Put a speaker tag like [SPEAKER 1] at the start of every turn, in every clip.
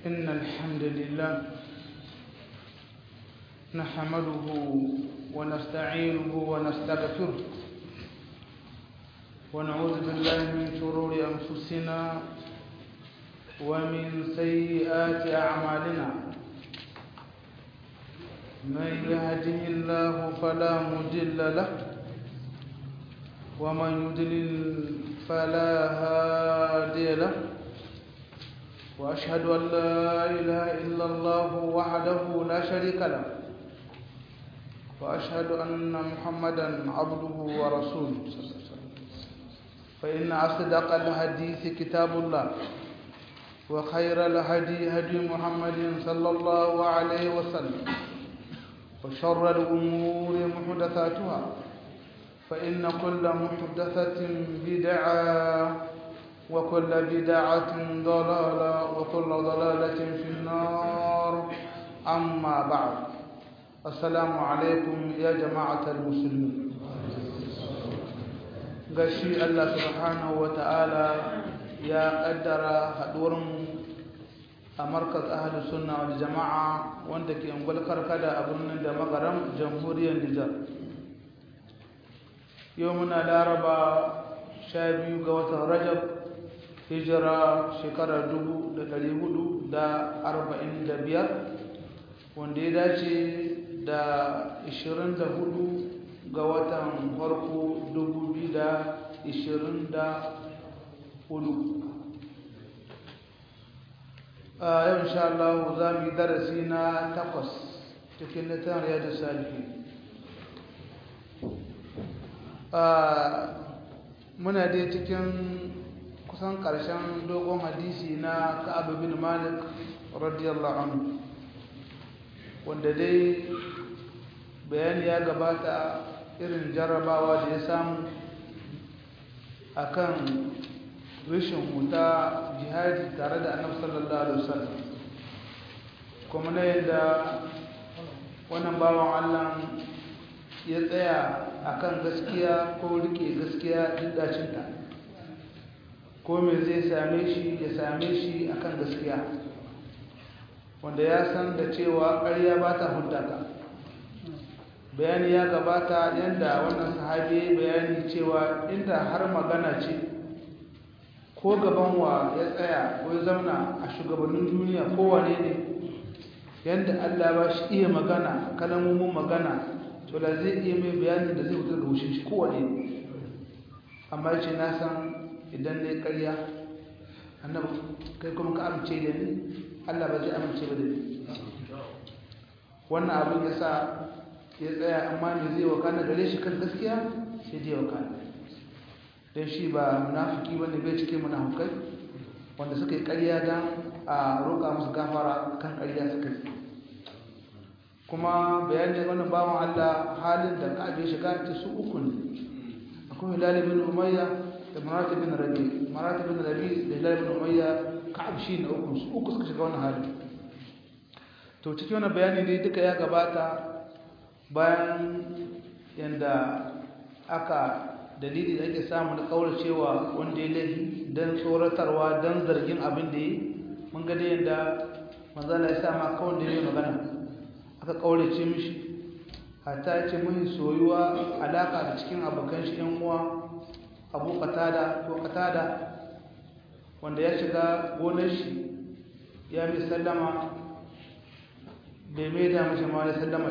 [SPEAKER 1] إن الحمد لله نحمده ونستعينه ونستغفره ونعوذ بالله من شرور أنفسنا ومن سيئات أعمالنا من يهده الله فلا مضل له ومن يضلل فلا هادي له وأشهد أن لا إله إلا الله وحده لا شريك له وأشهد أن محمدا عبده ورسوله صلى الله عليه وسلم فإن أصدق الحديث كتاب الله وخير الهدي هدي محمد صلى الله عليه وسلم وشر الأمور محدثاتها فإن كل محدثة بدعة وكل بدعة ضلالة وكل ضلالة في النار أما بعد السلام عليكم يا جماعة المسلمين gashi Allah subhanahu wa ta'ala ya kaddara haɗuwarmu a markaz ahalus sunna wal jama'a wanda ke ungwal karkada a birnin da magaram jamhuriyar Nijar yau muna laraba sha biyu ga watan rajab hijira shekarar dubu da ɗari hudu da arba'in da biyar wanda ya dace da ishirin da hudu ga watan farko dubu biyu da ishirin da hudu a yau insha Allah za mu yi darasi na takwas cikin littafin riyadu salihi muna dai cikin kusan ƙarshen dogon hadisi na ka'ab bin malik radiyallahu anhu wanda dai bayani ya gabata irin jarrabawa da ya samu akan rashin huta jihadi tare da annabi sallallahu alaihi wasallam kuma na yadda wannan bawan Allah ya tsaya akan gaskiya ko rike gaskiya duk dacinta ko me zai same shi ya same shi akan gaskiya wanda ya san da cewa ƙarya ba ta huntaka bayani ya gabata yadda wannan sahabi bayani cewa inda har magana ce ko gaban wa ya tsaya ko ya zauna a shugabannin duniya kowane ne yadda Allah ba shi iya magana kalamomin magana to da zai iya mai bayani da zai wutar da wushin shi kowane ne amma ce na san idan ne karya annabi kai kuma ka amince da ni Allah ba zai amince ba da ni wannan abin ya sa ya tsaya amma me zai wakana gare shi kan gaskiya sai dai wakana don shi ba munafiki wanda bai cike munafukai wanda suka yi ƙarya don a roƙa musu gafara kan ƙarya suka yi kuma bayanin wannan bawan Allah halin da ka'abe shiga ta su uku ne akwai hilal bin umayya da maratib bin rabi maratib bin rabi da hilal bin umayya ka'ab shi ne uku su uku suka shiga wannan halin to cikin wannan bayani ne duka ya gabata bayan yanda aka dalili da ake samu na cewa wanda ya laifi don tsoratarwa don zargin abin da yi mun ga da yadda manzala ya sama kawai da ya magana aka kaurace mishi hatta ya ce mun soyuwa alaka da cikin abokan shi yan uwa abu katada ko katada wanda ya shiga gonar shi ya mai sallama bai mai da mashi ma ya sallama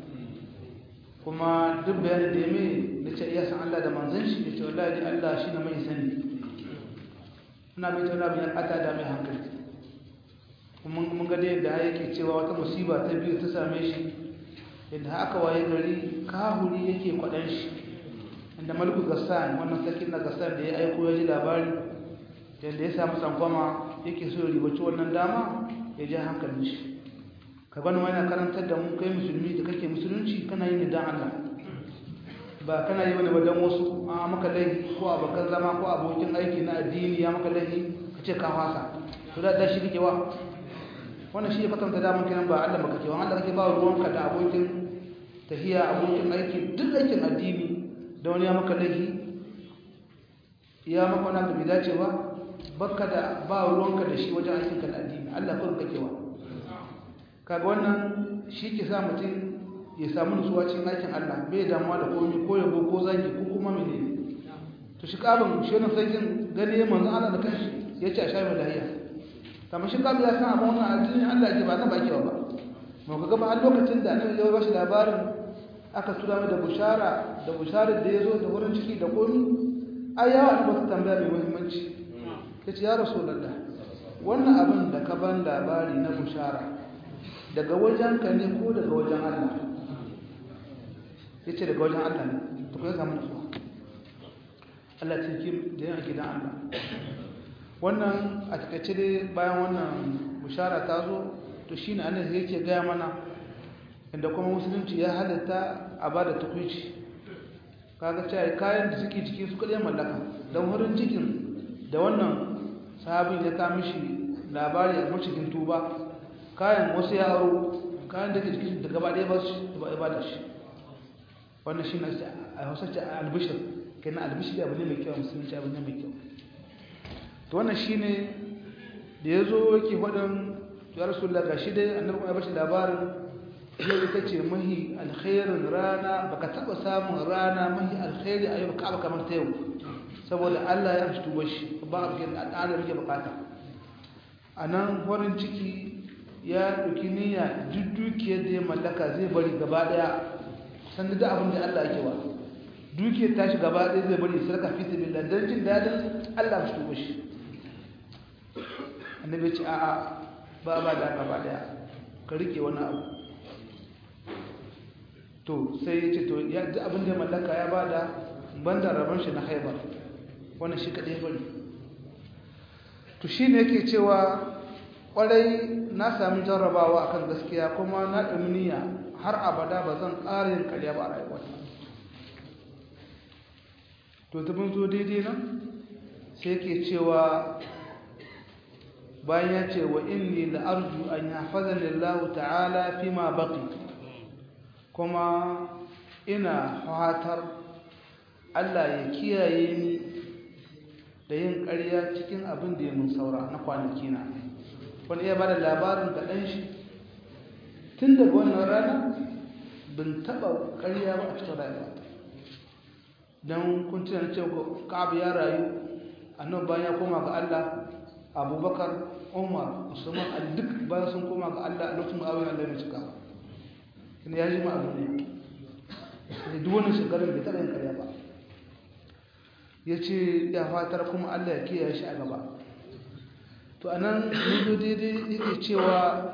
[SPEAKER 1] kuma duk bayanin da ya mai da ce iya san Allah da manzan shi da ce wallahi Allah shi na mai sani ina mai tauna bayan ata da mai hankali kuma mun ga yadda yake cewa wata musiba ta biyu ta same shi yadda aka waye gari kahuri yake kwaɗan shi inda malku gassan wannan sarkin na gassan da ya aiko ya ji labari yadda ya samu tsankwama yake so ya ribaci wannan dama ya ji hankalin shi ka gani wani karantar da mu kai musulmi da kake musulunci kana yin dan Allah ba kana yi wani badan wasu a maka laifi ko abokan zama ko abokin aiki na addini ya maka laifi ka ce ka fasa to da shi kake wa wannan shi ya kwatanta daman kiran ba Allah baka ke wa Allah kake ba ruwanka da abokin tahiya abokin aiki duk aikin addini da wani ya maka laifi ya maka wani abu bai dace ba baka da ba ruwanka da shi wajen aikin ka addini Allah kun kakewa kaga wannan shi ke sa mutum ya samu nutsuwa cikin aikin Allah bai damuwa da komai ko yabo ko zagi ko kuma menene to shi kabin shi wannan sarkin gane manzon Allah da kanshi ya ce a sha mai lahiya kamar shi kabin ya san abin wannan addini Allah ke ba na baki ba mu ga gaba har lokacin da annabi ya ba shi labarin aka tura mai da bushara da busharar da ya zo da wurin ciki da komi ai yawa ne ba su tambaya mai muhimmanci ya ce ya rasu lalla wannan abin da ka ban labari na bushara daga wajen ka ne ko daga wajen allah ya ce daga wajen allah ne ta kuma samu nutsuwa allah cikin da yana gidan allah wannan a takaice dai bayan wannan bushara ta zo to shi ne annabi yake gaya mana inda kuma musulunci ya halatta a ba da tukwici kaga cewa kayan da suke ciki su kaɗai mallaka don wurin cikin da wannan sahabin ya kama shi labari a cikin tuba kayan wasu yaro kayan da ke cikin da gaba ɗaya ba su ba da shi wannan shi na a hausa ce albishir kenan albishir abu ne mai kyau musulunci abu ne mai kyau to wannan shi ne da ya zo yake faɗin ya rasu laga shi dai annabi kuma ya bashi labarin yau ita ce mahi alkhairin rana baka taba samun rana mahi alkhairi a yau ka ba kamar ta yau saboda Allah ya amshi tubar shi ba a bikin al'adar rike bukata a nan farin ciki ya ɗauki niyya duk dukiyar da ya mallaka zai bari gaba ɗaya san da abin da Allah yake wa dukiyar tashi gaba ɗaya zai bari sarka fi sabilillah dan jin dadin Allah amshi tubar shi annabi ce a'a ba ba da gaba ɗaya ka rike wani abu to sai ya ce to ya ji abin da ya mallaka ya ba da banda rabon shi na haibar wannan shi kaɗai bari to shi ne yake cewa ƙwarai na sami jarrabawa akan gaskiya kuma na ɗumniya har abada ba zan ƙara yin ƙarya ba a rayuwa to ta bin zo daidai nan sai yake cewa bayan ya ce wa inni la'arju an yahfazani Allah ta'ala fi ma baqi kuma ina fatar Allah ya kiyaye ni da yin ƙarya cikin abin da ya mun saura na kwanaki na wani iya bada labarin ga ɗan shi tun daga wannan rana bin taɓa ƙarya ba a cikin rayuwa don kun tuna cewa ka'abu ya rayu annan bayan ya koma ga Allah abubakar umar musamman a duk bayan sun koma ga Allah a lokacin ma'awiyar Allah mai cika ina ya ji ma abu ne da duk wani shekarun bai taɓa yin karya ba ya ce ya fatar kuma Allah ya kiyaye shi a gaba to a nan zo daidai yake cewa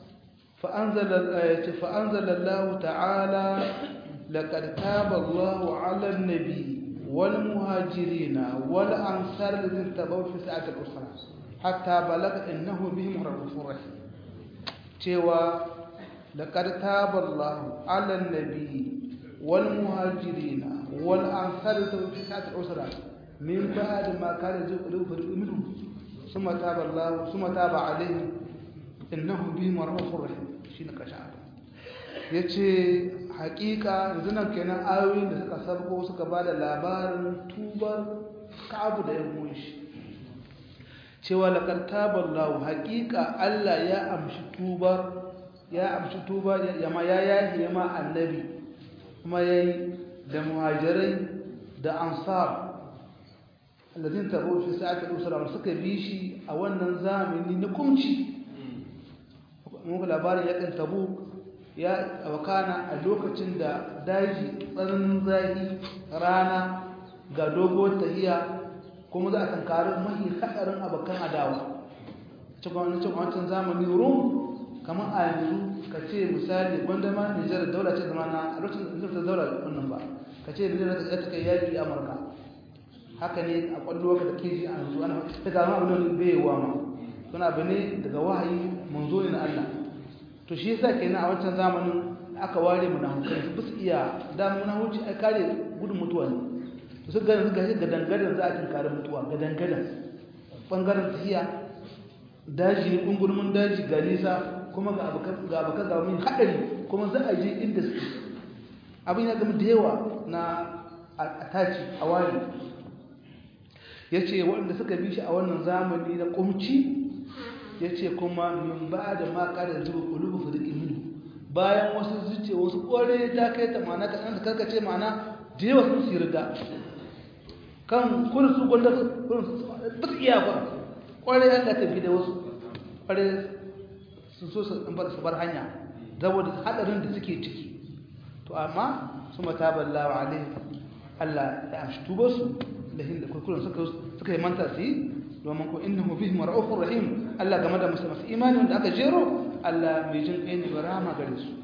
[SPEAKER 1] fa'anzalallahu ta'ala laƙar taba Allah ala nabi wal muhajirina wal ansar da zai taɓa fi sa'atar usra hatta balaga innahu bihim rabufur rahim cewa لقد تاب الله على النبي والمهاجرين والأنصار في ساعة العسرة من بعد ما كان يزيغ قلوب فريق منهم ثم تاب الله ثم تاب عليهم إنه بهم رؤوف رحيم شين كشعر yace hakika yanzu nan kenan ayoyin da suka sabko suka ba da labarin tubar ka'abu da yan shi cewa laqad taballahu hakika Allah ya amshi tubar ya amshi tuba ya ma ya yahi ma annabi kuma yayi da muhajirai da ansar alladhin tabu fi sa'ati al-usra suka bi shi a wannan zamani na kumci mun ga labarin yakin tabu ya wakana a lokacin da daji tsananin zafi rana ga dogo tahiya kuma za a tankari mahi hadarin abokan adawa cikin wancan zamani rum kamar a yanzu ka ce misali wanda ma nijar daula ce zama na a lokacin da ta daula wannan ba ka ce nijar ta ta kai yaƙi amurka haka ne a ƙwallo ka da keji a yanzu ana ta gama abin da bai wa ma suna abu ne daga wahayi manzo ne na allah to shi yasa kenan a wancan zamanin aka ware mu na hukai su bisa iya damu na huci ai kare gudun mutuwa ne to su gane su gashi gadangadan za a tinkari mutuwa gadangadan bangaren tafiya daji ne ƙungurmin daji ga nisa kuma ga abokan ga min haɗari kuma za a je inda suke abin ya gama da yawa na a taci a wani yace waɗanda suka bi shi a wannan zamani na kumci yace kuma min ba da ma kada zuwa qulubu fariqin minhu bayan wasu zuciya wasu kore ta kai ta mana ka san karkace mana da yawa sun sirga kan kun su gonda kun ba su iya ba kore ya ta tafi da wasu kore su so su bar su bar hanya saboda hadarin da suke ciki to amma su mataballa wa alaihi Allah ya amshi tubar su da hinda kurkuren suka suka yi manta su yi domin ko innahu bihim ra'ufur rahim Allah game da musu masu imani wanda aka jero Allah mai jin kai ne barama gare su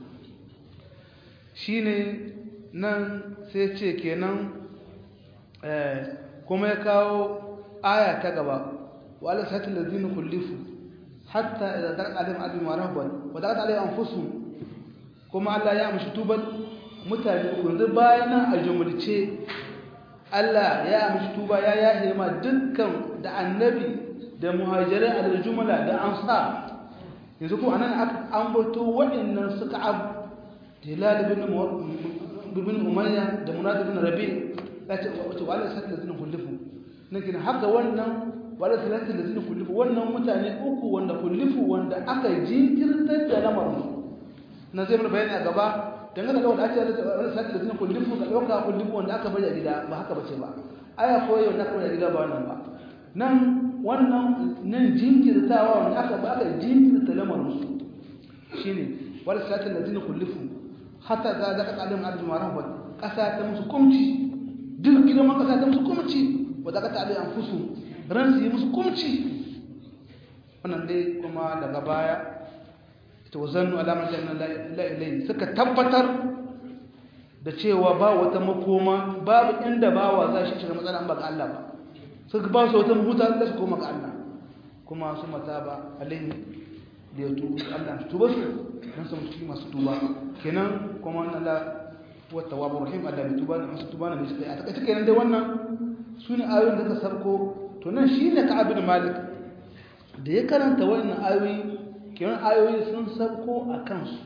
[SPEAKER 1] shine nan sai ce kenan kuma ya kawo aya ta gaba wa ala satil ladina kullifu hatta idza daqa alaihim adu marhaban wa daqa alaihim anfusuhum kuma Allah ya amshi tuban mutane uku yanzu bayan nan a jumulce Allah ya amshi tuba ya yahe ma dukkan da annabi da muhajirai a jumla da ansar yanzu kuma anan aka ambato waɗannan suka abu hilal ibn ibn umayya da munad ibn rabi kace wato wala sakla zin kullifu nake haka wannan wala sakla zin kullifu wannan mutane uku wanda kullifu wanda aka jinkirtar da lamarin na zai mana bayani a gaba dangane da wanda ake wala sakla zin kullifu da dauka kullifu wanda aka bari a gida ba haka bace ba aya koyi wanda aka bari a gida ba wannan ba nan wannan nan jinkirtawa wanda aka ba aka jinkirta lamarin su shine wala sakla zin kullifu hatta za da kasalin arzu marhaban kasa ta musu kumci duk girman kasa ta musu kumci wa da kata alai anfusu ran su yi musu kumci wannan dai kuma daga baya ita wazannu alamar janna la ilai suka tabbatar da cewa ba wata makoma babu inda bawa za shi shiga matsala ba ga Allah ba suka ba su wata mahuta da su koma ga Allah kuma su mata ba alaihi da ya tuba Allah su tuba su dan su mutu masu tuba kenan kuma wannan Allah wa tawwabur rahim Allah mai tuba da masu tuba na mai sai a takaice kenan dai wannan sune ayoyin da ka sarko to nan shine Ka'ab bin Malik da ya karanta wannan ayoyi kenan ayoyi sun sarko a kansu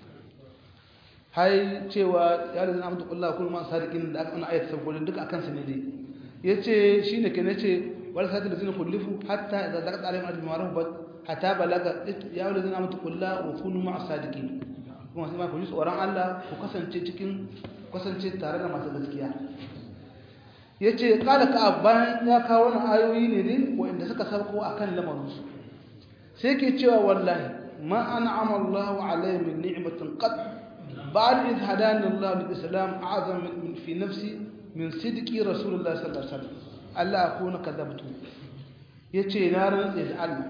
[SPEAKER 1] hai cewa ya da amdu kullahu kullu ma sadiqin da aka ana ayat sarko duka akan su ne dai yace shine kenan yace wal sadil zina kullifu hatta idza daqat alaihim al-ma'ruf hatta balaga ya wala zina mutu kulla wa kunu ma'a sadiqin kuma sai ma ku ji tsoron Allah ku kasance cikin kasance tare da masu gaskiya yace kala ka bayan ya kawo wannan ayoyi ne ne wanda suka sarko akan lamarin su sai ke cewa wallahi ma an'ama Allah alayhi min ni'matin qad ba'd id hadani Allah lil islam a'zam min fi nafsi min sidqi rasulullah sallallahu alaihi wasallam Allah akuna kadabtu yace na rantsa da Allah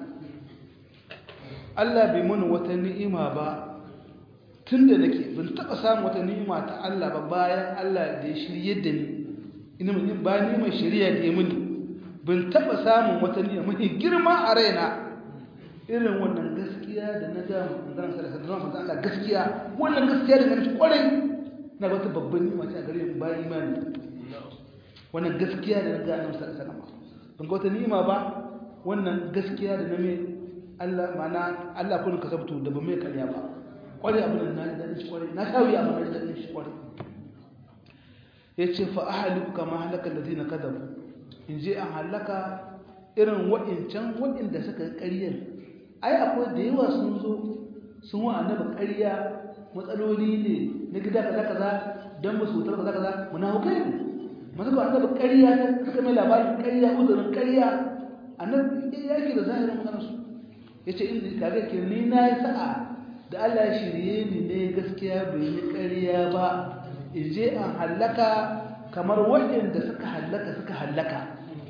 [SPEAKER 1] Allah bai mana wata ni'ima ba tun da nake ban taɓa samun wata ni'ima ta Allah ba bayan Allah da ya shirye da ni ina mun ba ni mai shirya da ya mini ban taɓa samun wata ni'ima mai girma a raina irin wannan gaskiya da na ga manzon sallallahu alaihi wasallam Allah gaskiya wannan gaskiya da nake kwarai na ga wata babban ni'ima ce a gare mu bayan imani wannan gaskiya da na ga annabi sallallahu alaihi wasallam ban ga wata ni'ima ba wannan gaskiya da na mai Allah mana Allah kun kasabtu da ba mai karya ba kware abin da na da shi kware na shawi amma na da shi kware yace fa ahliku kama halaka alladhina kadabu in je an halaka irin wa'incan wa'inda suka yi ƙaryar ai akwai da yawa sun zo sun wa annabi ƙarya matsaloli ne na gida kaza kaza dan ba su wutar kaza kaza munafukai ne masu ga annabi ƙarya ne suka mai labarin ƙarya uzurin ƙarya annabi yake da zahirin maganar su ya ce inda kaga ke ni na yi sa'a da Allah ya shirye ni ne gaskiya bai yi ƙarya ba in je an hallaka kamar waɗanda suka hallaka suka hallaka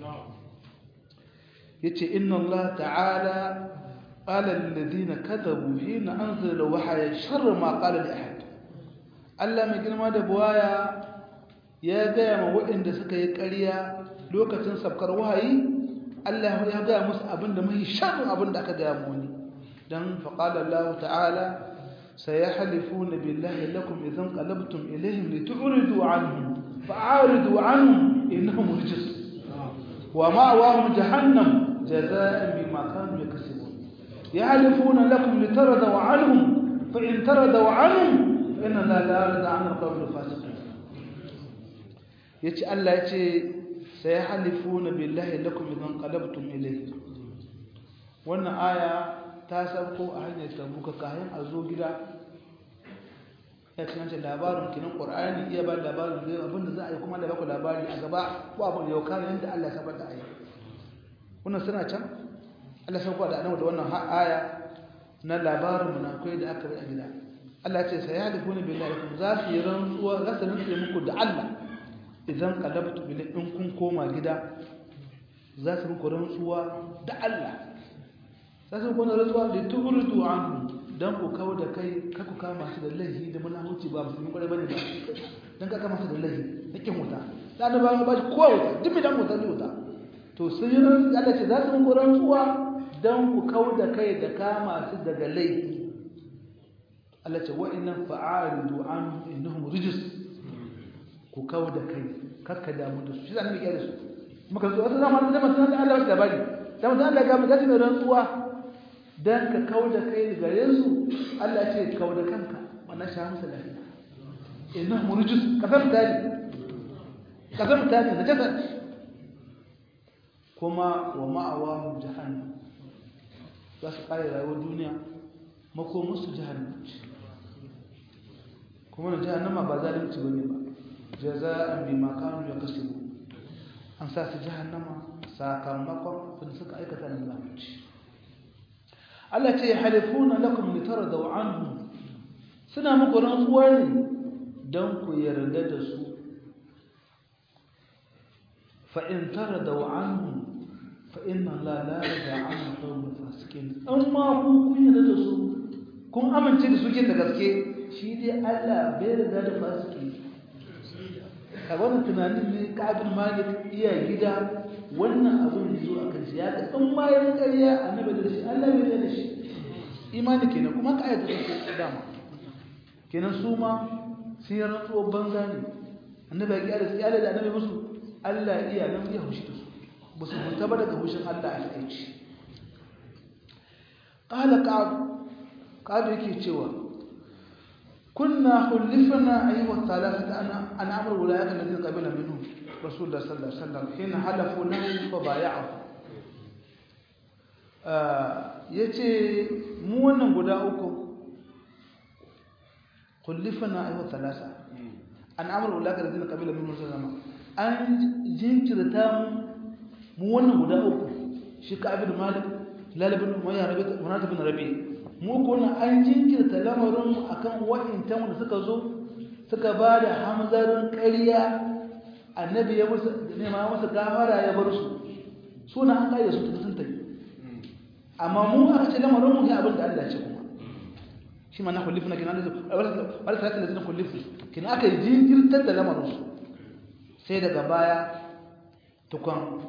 [SPEAKER 1] ya ce inna Allah ta'ala ƙala lalladina kadabu hina an zira wahaya sharri ma ƙala da ahad Allah mai girma da buwaya ya gaya ma waɗanda suka yi ƙarya lokacin sabkar wahayi Allah ya gaya musu abin da mai sharrin abin da aka gaya muni dan faqala Allah ta'ala sayahlifuna billahi lakum idan qalabtum ilayhim litu'ridu anhum fa'aridu anhum innahum rijs wa ma'awahum jahannam jazaa'an bima kanu yakسبون yahlifuna lakum litaradu anhum fa in taradu anhum fa inna la yarda 'an al-qawmi al-fasiqin yace Allah yace سيحلفون بالله لكم إذا انقلبتم إليه wannan aya ta sauko a hanyar tabuka kayan a zo gida ya cikin labarin kinin ƙwar'ani iya ba labarin zai abinda za a yi kuma da baku labari a gaba ko abin da yau kane yadda Allah ya da aya wannan suna can Allah sauko da annabi da wannan aya na labarin munafikai da aka bai a gida Allah ce sai ya halifu ne billahi kuma za su yi rantsuwa za su rantsuwa muku da Allah idan qalabtu bil in kun koma gida za su muku rantsuwa da Allah za su muku rantsuwa da tuhurdu anhu dan ku kawo da kai ka ku kama su da laifi da munafici ba musulmi kwarai bane ba dan ka kama su da laifi nake wuta dan ba ba shi kowa wuta duk mai dan wuta ne wuta to sun yi rantsuwa Allah ce za su muku rantsuwa dan ku kawo da kai da kama su daga laifi Allah ce wa'annan fa'aridu an innahum rijis ku kawo da kai kakka damu da su shi zan miƙe da su maka zo wata zama da mutum da Allah wasu labari da mutum Allah ga mu gaji mai rantsuwa dan ka kawo da kai gare su Allah ce kawo da kanka wannan sha musu lafiya innahum rijis kasam tani kasam tani da jasad kuma wa ma'awahum jahannam za su kare rayuwar duniya makomarsu jahannam kuma na jahannama ba zalunci bane ba jaza'an bima kanu yakasibu an sa su jahannama sakamakon abin suka aikata na zalunci Allah ce halifuna lakum litardaw anhu suna muku rantsuwa ne dan ku yarda da su fa in tardaw anhu fa inna la la yarda an qawm fasikin amma ku kun yarda da su kun amince da su kin da gaske shi dai Allah bai riga da fasiki a wannan tunanin ne ka'abin malik iya gida wannan abin da zo akan shi ya ga in ma ya ƙarya annabi da shi Allah bai da shi imani kenan kuma ka ayyata su dama kenan su ma sun yi rantsuwar banza ne annabi ya ƙiyar da da annabi musu Allah iya nan ya hushi da su ba su huta ba daga hushin Allah a takaici ƙala ƙa'ab yake cewa كنا خلفنا أيها الثلاثة أن أمر ولايات الذين قبل منهم رسول الله صلى الله عليه وسلم حين حلفوا له فبايعه yace mu wannan guda uku kullifana ayu thalasa an amru ulaka ladina qabila min musulma an jinkirta mu mu wannan guda uku shi ka abin malik lalibin umayya rabi munata bin rabi mu kuna an jinkirta lamarin akan wa'intan da suka zo suka ba da hamzarin ƙarya annabi ya musu nema musu gafara ya bar su suna an ƙayyar su sun tafi amma mu aka ce lamarin mu ga abin da Allah ce kuma shi ma na kullifu na kina da wala salatin da zina kullifu kina aka jinkirtar da lamarin su sai daga baya tukwan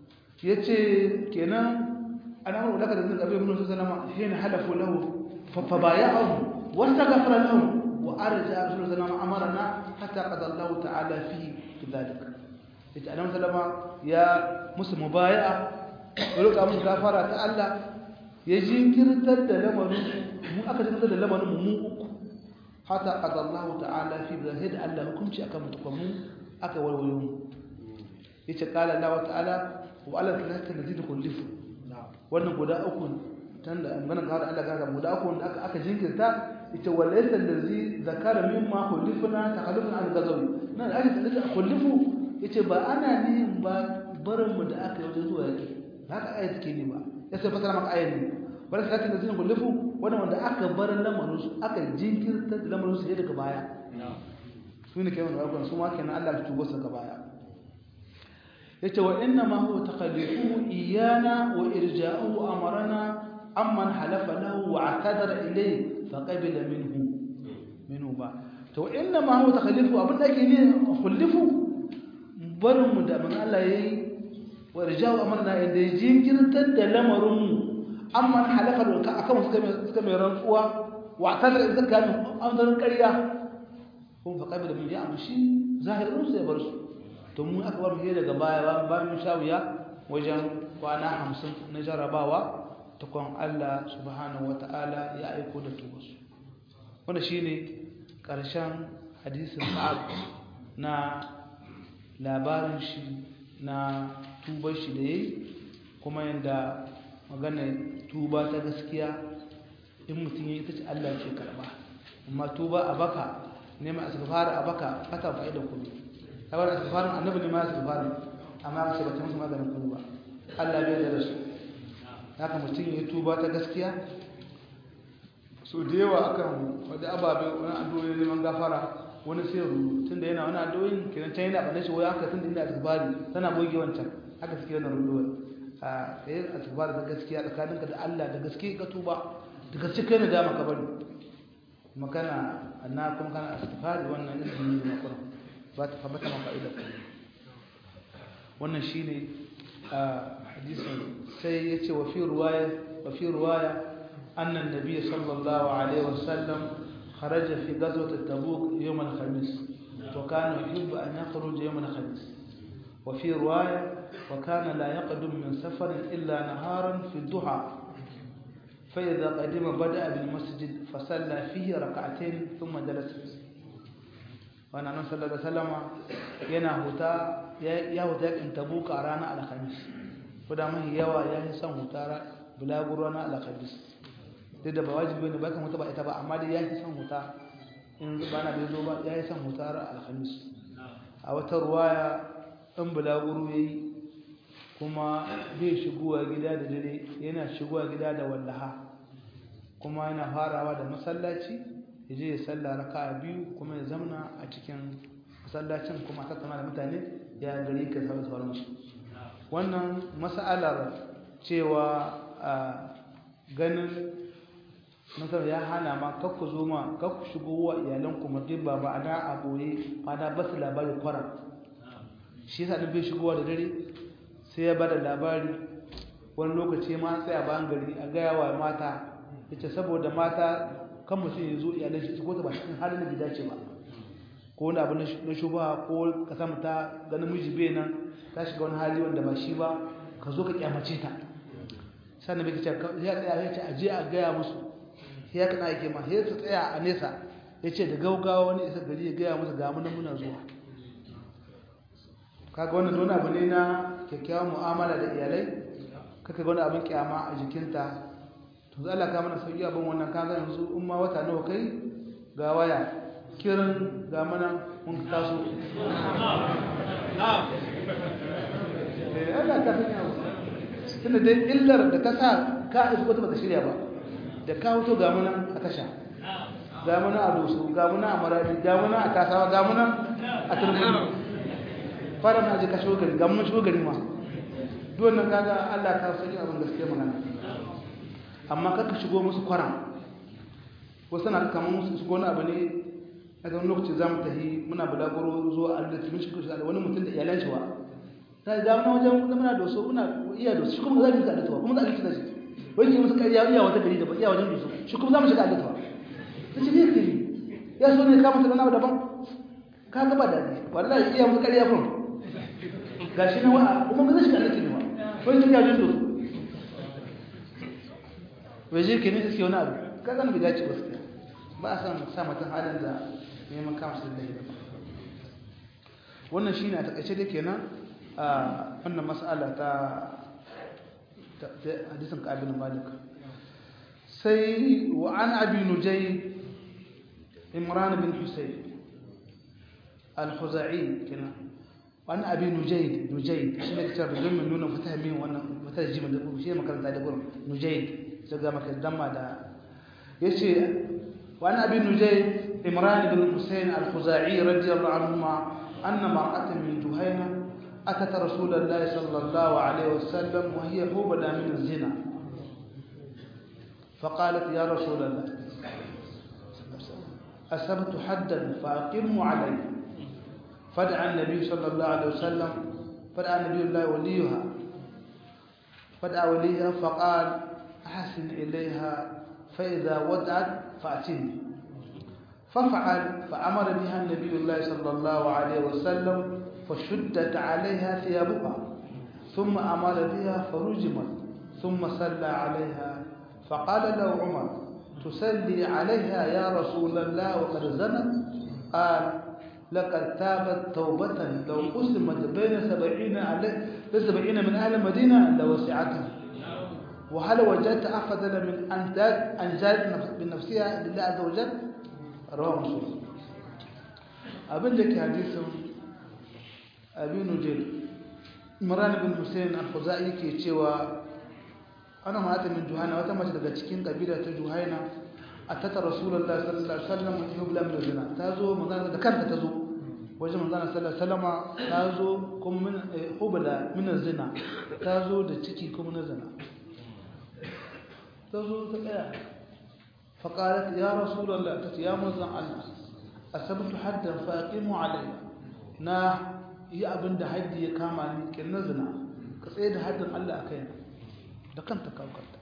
[SPEAKER 1] yace kenan أنا أقول لك الذين قبل من صلى الله عليه وسلم حين حلفوا له فبايعهم واستغفر لهم وأرجع رسول الله صلى الله عليه وسلم أمرنا حتى قضى الله تعالى فيه في ذلك يتعلم سلم يا مسلم مبايعة ولك أمر غفارة تعالى يجين كرتد لمن مو أكد كرتد لمن مو حتى قضى الله تعالى في ذلك الله كم شيء أكمل تقومون أكول ويوم يتقال الله تعالى وعلى ثلاثة الذين خلفوا wannan guda uku tan da magana ga Allah ga guda uku da aka aka jinkirta ita walaysa allazi zakara mimma khulifna takhallufun an gazawi nan aka tsada khulifu yace ba ana nihin ba barin mu da aka yi wajen zuwa yake haka ayat take ne ba ya sai fasara maka ayat ne bar ka ta zin khulifu wannan wanda aka bar lamarin su aka jinkirta da lamarin su daga baya su ne kai wannan su ma kenan Allah ya tubo su daga baya yace wa inna ma huwa taqalluhu iyana wa irja'uhu amarna amman halafa lahu wa atadara ilayhi fa qabila minhu minhu ba to inna ma huwa taqalluhu abin da yake ne khullifu barin mu da man Allah yayi wa irja'u amarna inda jinkirtar da lamarin mu amman halafa lahu akan suka mai suka mai rantsuwa wa atadara idan kan amdarin ƙarya kun fa qabila min ya amshi zahirin sai bar su to mun aka bar mu daga baya ba mu shawiya wajen kwana hamsin na jarabawa tukun Allah subhanahu wata'ala ya aiko da tubasu wanda shine karshen hadisin sa'ad na labarin shi na tubar shi da yayi kuma yanda magana tuba ta gaskiya in mutum ya ita ce Allah ce karba amma tuba a baka neman asgafar a baka fata ba da kudu kawai asgafarin annabi ne ma asgafarin amma ba ce ba ta musu maganin kudu ba Allah bai da su haka mutum ya tuba ta gaskiya so da yawa akan wadda ababe wani addu'o'i neman gafara wani sai rudu tunda yana wani addu'o'in kenan can yana bane shi wai haka tunda ina asgafari tana goge wancan haka suke wannan ruduwar a kai asgafari ta gaskiya tsakaninka da Allah da gaske ka tuba da gaske kai na dama ka bari makana anna kuma kana asgafari wannan izini ne na Qur'an ba ta fabata maka ida wannan shine hadisin sai yace wa fi ruwaya wa fi ruwaya anna an-nabiy sallallahu alaihi wasallam kharaja fi ghazwat tabuk yawm al-khamis wa kana yuhibbu an yakhruja yawm al-khamis wa fi ruwaya wa kana la yaqdum min safarin illa naharan fi ad-duha فإذا قدم بدأ بالمسجد فصلى فيه ركعتين ثم جلس وانا نبي صلى الله عليه وسلم yana huta ya huta yakin tabuka a ranar alhamis kuda mahi yawa ya yi son huta bulaguro ranar alhamis duk da ba wajibi ne ba kan huta ba ita ba amma dai ya yi son huta in ba na bai zo ba ya yi son huta ranar alhamis a wata ruwaya in bulaguro ya yi kuma bai shigowa gida da dare yana shigowa gida da wallaha kuma yana farawa da masallaci ya je ya salla raka biyu kuma ya zamna a cikin masallacin kuma tattauna da mutane ya gari ka sauran sauransu wannan mas'alar cewa a ganin nasar ya hana ma kakku zo ma kakku shigo wa iyalanku mutum ba ba ana a boye fada ba su labari kwara shi yasa bai shigowa da dare sai ya bada labari wani lokaci ma sai a bayan gari a gaya wa mata yace saboda mata kan mutum ya zo iyalan shi ko ta ba cikin halin da dace ba ko wani abu na shuba ko ka samu ta ga namiji bai nan ta shiga wani hali wanda ba shi ba ka zo ka kyamace ta sannan bai kace ya tsaya ya ce aje a gaya musu sai ya kana yake ma sai su tsaya a nesa ya ce da gaugawa wani isa gari ya gaya musu ga muna muna zuwa kaga wannan wani abu ne na kyakkyawan mu'amala da iyalai kaka ga wani abin kyama a jikinta to za Allah ka mana sauki abin wannan kaga yanzu in ma wata nawa kai ga waya kirin ga mana mun taso eh Allah ka sanya mu tunda dai illar da ta sa ka isko ta bata shirya ba da ka hoto ga mana a tasha ga mana a doso ga mana a maradi ga mana a kasawa ga mana a turmuni fara na je ka shigo gari ga mun shigo gari ma duk wannan kaga Allah ka sanya abin gaskiya magana amma kaka shigo musu kwaram wasu na kamar musu shigo na abu ne a ga lokaci za mu tafi muna bulaguro zuwa arziki mun shigo da wani mutum da iyalan shi wa ta ga muna wajen muna da wasu muna iya da shi kuma za mu shiga arziki kuma za mu shiga arziki wani ke musu ƙarya iya wata gari da ba iya wajen dusu shi kuma za mu shiga arziki ta ce ne ke ya so ne ka musu wani abu daban ka gaba da ne wallahi iya musu ƙarya kun ga shi na wa'a kuma ba zai shiga arziki ne ba wani ta wajen dusu waje ke ne suke wani abu ka zan bi dace wasu ba a san sa mutum halin da neman kama su da ba wannan shi ne a takaice da kenan a wannan mas'ala ta hadisin ƙabilin malik sai wa an abi nujai imran bin husayn al-khuzai kenan wani abi nujaid nujaid shi ne kitab don min nuna fata min wannan fata jimin da shi ne makaranta da gurin nujaid sai ga maka damma da yace wani abi nujaid imran ibn husayn al-khuzai radiyallahu anhuma anna mar'atan min juhayna أتت رسول الله صلى الله عليه وسلم وهي حوبلة من الزنا فقالت يا رسول الله أسبت حدا فأقموا علي فدعا النبي صلى الله عليه وسلم فدعا النبي الله وليها فدعا وليها فقال أحسن إليها فإذا ودعت فأتني ففعل فأمر بها النبي الله صلى الله عليه وسلم فشدت عليها ثيابها ثم أمر بها فرجمت ثم صلى عليها فقال له عمر تصلي عليها يا رسول الله وقد زنت قال لقد تابت توبة لو قسمت بين سبعين سبعين من أهل المدينة لوسعتهم وهل وجدت أفضل من أن أن جاءت بنفسها لله عز وجل رواه مسلم أبن لك حديث أبي نجيل مران بن حسين الخزائي كي تشوى أنا ما أتى من جهينة وتمت daga cikin kabila ta Juhaina atata rasulullahi sallallahu alaihi wasallam yubla min zina tazo manzon da kanta tazo wajen manzon sallallahu alaihi wasallam tazo kuma min hubla min zina tazo da ciki kuma na zina tazo ta tsaya فقالت يا رسول الله تتي يا منزل الله أسبت حدا فأقيموا علي نا yi abin da haddi ya kama ni kin na zina ka tsaye da haddin Allah a kaina da kanta kawo kanta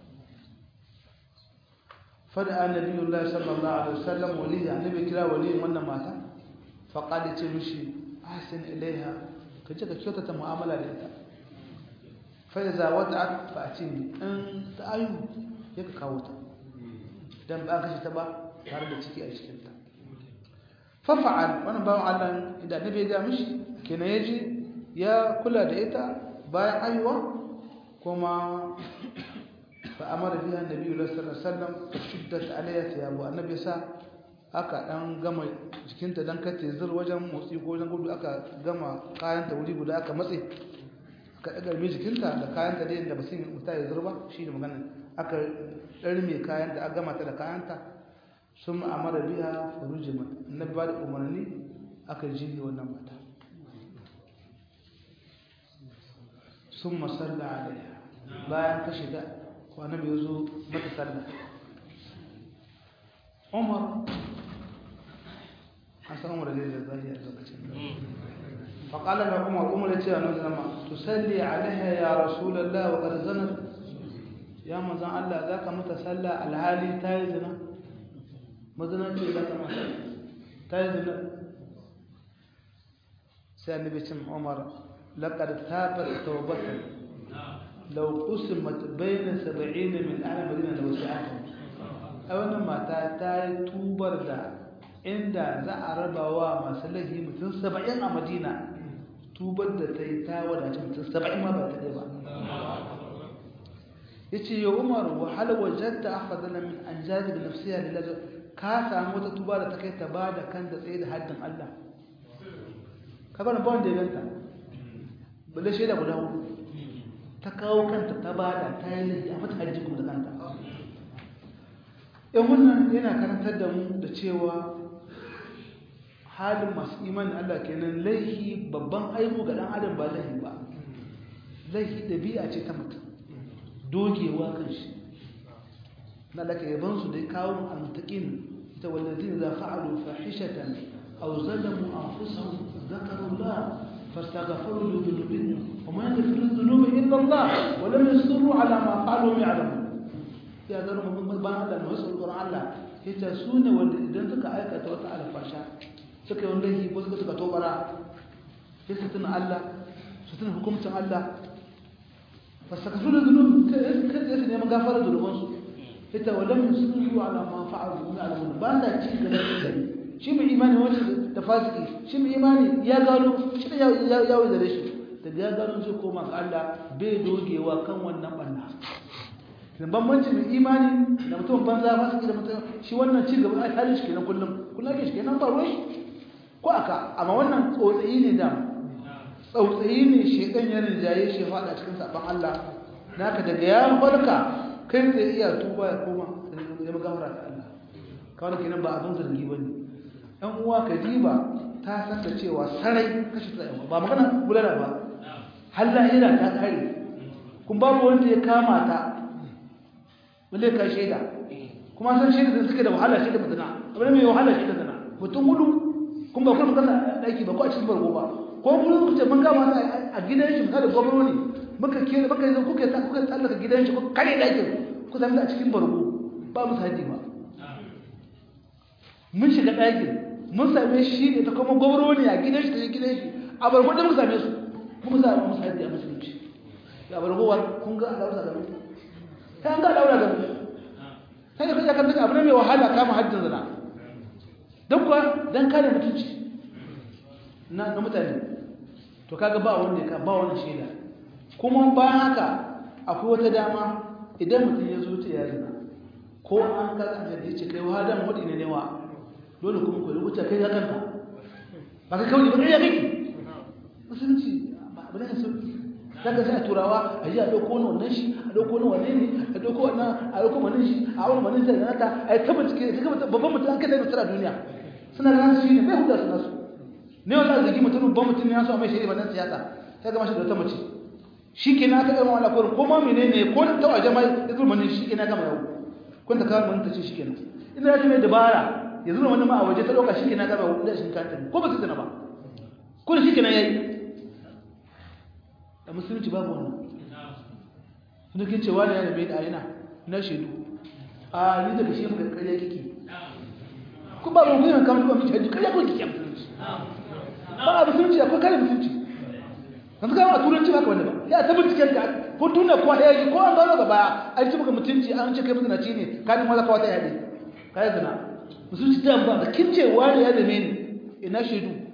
[SPEAKER 1] fada annabiyullahi sallallahu alaihi wasallam waliya annabi kira waliyin wannan mata fa qala ce mishi ahsin ilaiha ka je ka kyautata mu'amala da ita fa iza wada'at fa atini in ta ayu ya ka kawo ta dan ba ka shi ta ba tare da ciki a cikin ta fa fa'al wannan bawan Allah idan annabi ya ga mishi kenan yaji ya kula da ita bayan ayuwa kuma فأمر بها النبي صلى الله عليه وسلم فشدت عليها ثيابه النبي sa aka dan gama jikinta dan kace zur wajen motsi ko wajen gudu aka gama kayanta wuri guda aka matse aka daga mai jikinta da kayanta da yadda ba sai muta ya zurba shi ne magana aka darme kayan da aka gama ta da kayanta sun amara biha furujimat annabi ba da umarni aka jihi wannan mata sun masalla alaiha bayan ka shiga annabi ya zo mata sallah umar an san umar da zai zai a lokacin فقال له عمر عمر يتي أنا زما تصلي عليها يا رسول الله وقد زنت يا مزان الله ذاك متسلى الحالي تايزنا مزنا ce ذاك ما تايزنا sai annabi cin Umar laqad tabat tawbatan لو قسمت بين سبعين من أهل مدينة لوسعتهم أولا ما تاي توبر دا inda za a raba wa masu laifi mutum saba'in a madina tubar da ta yi ta wadace mutum saba'in ma ba ta ɗaya ba ya ce yau umar wahala wajen ta afadala min an jazi da nafsiya da lajar ka samu wata tuba da ta kai ta ba da kan da tsaye da haddin allah ka bani ba wanda ya ganta balle shaida guda hudu ta kawo kanta ta bada ta yi laifi a mata hajji kuma da kanta yan wannan yana karantar da mu da cewa halin masu imanin Allah kenan laifi babban aibu ga dan adam ba laifi ba laifi ɗabi'a ce ta mutum dogewa kan shi na laka yaban su da kawo almutakin ita wallazin za fa'alu fahishatan aw zalamu anfusahum zakarullah فاستغفروا لذنوبهم وما يغفر الذنوب الا الله ولم يصروا على ما فعلوا يعلمون ya zama mun ba Allah mu wasu Qur'an Allah yace su ne wanda idan suka aikata wata alfasha suka yi wanda yi ko suka suka tobara sai su tuna Allah su tuna hukuncin Allah fasakafu da zunub kai kai su neman gafara da rubansu yace walam yusru ala ma fa'alu min alamun ba da ci gaba da shi mai imani wani da fasiki shi mai imani ya gano shi da ya wuce da shi daga ya gano zai koma ga Allah bai dogewa kan wannan banna da bambanci mai imani da mutum banza fasiki da mutum shi wannan ci gaba a halin shi kenan kullum kullum ke shi kenan ba ruwan shi ko aka amma wannan tsotsayi ne da tsautsayi ne shekan ya rinjaye shi faɗa cikin saban Allah naka daga ya farka kai zai iya tuba ya koma ya magafara da Allah kawai kenan ba abin zargi ba ne ɗan uwa kadiba ta san da cewa sarai kashi tsayawa ba magana gudana ba har lahira ta kare kun babu wanda ya kama ta wale ka shaida kuma san shaida da suke da wahala shaida mutuna abin mai wahala shaida zana mutum hudu kun ba kuma kasa daki ba ko a cikin bargo ba ko kuma kuka ce mun kama ta a gidan shi misali gwamnati ne muka kira muka yanzu kuka ta kuka tsallaka gidan shi kuka kare dakin ku sami a cikin bargo ba mu sahaji ba mun shiga dakin mun same shi ne ta kuma gwamnati a gidan shi ta gidan shi a bargo da muka same su muka sa musu haji a musulunci ya bargo kun ga Allah da mu ta an ga daura da mu sai da kaje kan abin mai wahala kama hajjin zina don kuwa don kare mutunci na na mutane to kaga ba wanda ya ka ba wani shaida kuma bayan haka akwai wata dama idan mutum ya zo ta ya zina ko an ka kan da yace kai wa dan wadi ne ne wa dole kuma ku rubuta kai ga kanka ba ka kawai ba kai ya kai musulunci ba ba ne sauki daga sai a turawa a ji a ɗauko wani wannan shi a ɗauko wani wane ne a ɗauko wannan a ɗauko wani shi a wani wani zai nata a yi tabbata ke ta gaba babban mutum an kai da mutum a duniya suna da nasu shi ne bai huda su nasu ne wanda zagi mutum babban mutum ya so a mai shiri wannan siyasa sai ga mashi da wata mace shi ke na aka gama wani akwai ko ma mene ne ko ta waje ma ya zurma ne shi ke na gama yau kun ta kawo ta ce shi ke nan ina ya ce mai dabara ya zurma wani ma a waje ta ɗauka shi ke na gama da shi kanta ko ba su zina ba ko da shi ke na yayi da musulunci babu wannan suna kin cewa ne ya rabe da yana na shaidu a ni daga shi muka karya kike ku ba mun kuma kamar kuma miji karya ko kike musulunci ba a musulunci akwai kare musulunci kan ka a turanci ba ka wanda ba ya ta binciken ka ko tuna ko ya yi ko an gano gaba an ci maka mutunci an ce kai mutunaci ne ka ni malaka wata yadi kai zina musulunci da ba kin cewa ne ya rame ni ina shaidu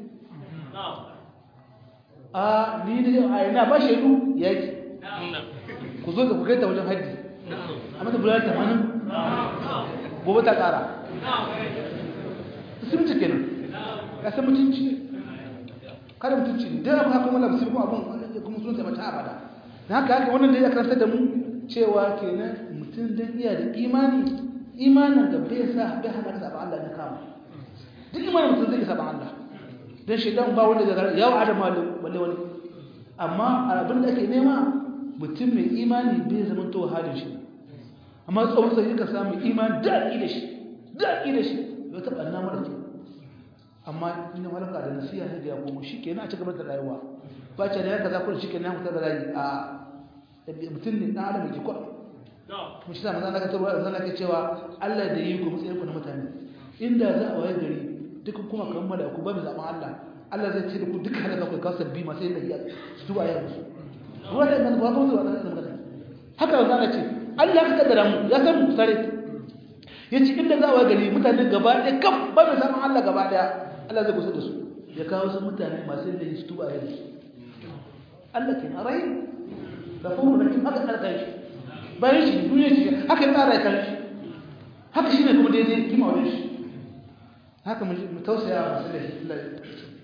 [SPEAKER 1] a ni ne a ina ba shaidu yaki ku zo da ku kai ta wajen haddi a mata bular tamanin gobe ta kara musulunci kenan ya san mutunci kada mutunci ne dan abu haka kuma musulmi kuma abun kuma sun sai mata abada dan haka haka wannan da ya karanta da mu cewa kenan mutum dan iya da imani imanin da bai sa bai hana ka saba Allah ne kama duk imanin mutum zai saba Allah dan shaidan ba wanda zai yawo adam balle wani amma abin da ake nema mutum mai imani bai zama to halin shi amma tsawon sai ka samu imani daɗi da shi daɗi da shi ya taɓa na mara ke amma ina malaka da nasiya ne da ya komo shi kenan a ci gaba da rayuwa ba ce da ya kaza kuma shi kenan ya fita da rayu a mutum ne ɗan adam ke kwa kuma shi sa mazan laka tarwa da zan laka cewa Allah da yi ku matsayin ku na mutane inda za a waye gari duk kuma kammala ku ba mu zaɓen Allah Allah zai ce da ku duka halaka ku kawo sabbi masu yin lahiya su tuba ya musu ruwa da inganta ba zuwa da magana haka da zana ce Allah ka kaddara mu ya san mu sare ya ce inda za a gari mutane gaba ɗaya kam ba mai samun Allah gaba ɗaya Allah zai kusa da su ya kawo su mutane masu yin lahiya su tuba ya musu Allah ke na rai da kuma da haka tsara kai shi bayan shi duniya ce haka ya tsara kai shi haka shi ne kuma daidai kima wajen shi haka mu tausaya masu lahiya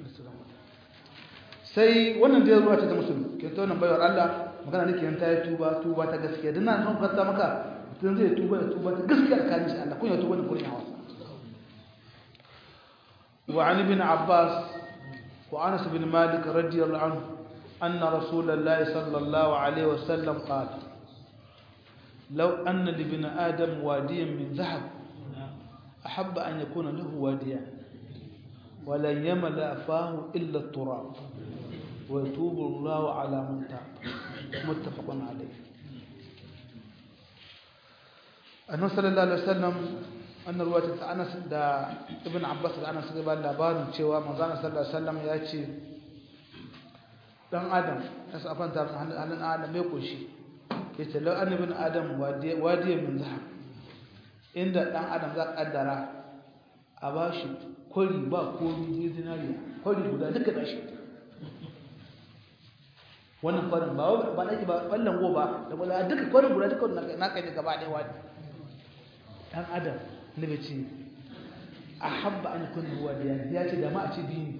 [SPEAKER 1] sai wannan da ya zuwa ce ta musulmi ke ta wannan baiwar Allah magana nake yan ta yi tuba tuba ta gaskiya dan nan son kwanta maka mutum zai tuba da tuba ta gaskiya tsakanin shi Allah kun ya tuba da kurin hawa wa an ibn Abbas wa Anas bin Malik radiyallahu anhu anna Rasulullahi sallallahu alaihi wasallam qala لو أن لابن آدم واديا من ذهب أحب أن يكون له واديان ولن يملأ فاه إلا التراب ويتوب الله على من تاب متفق عليه annabi sallallahu alaihi wasallam annar ruwata ta Anas da Ibn Abbas da Anas da ba labarin cewa manzo sallallahu alaihi wasallam ya ce dan Adam ya safan ta halin Adam mai koshi yace law anna ibn Adam wadi wadi min zahab inda dan Adam za kaddara a bashi kori ba komi zinariya kori guda duka da shi wannan kwarin ba ba nake ba wallan go ba da wala duka kwarin guda duka na kai gaba ɗaya wani dan adam ne bai ce ahabba an yakun huwa da ya ce da ma a ce dini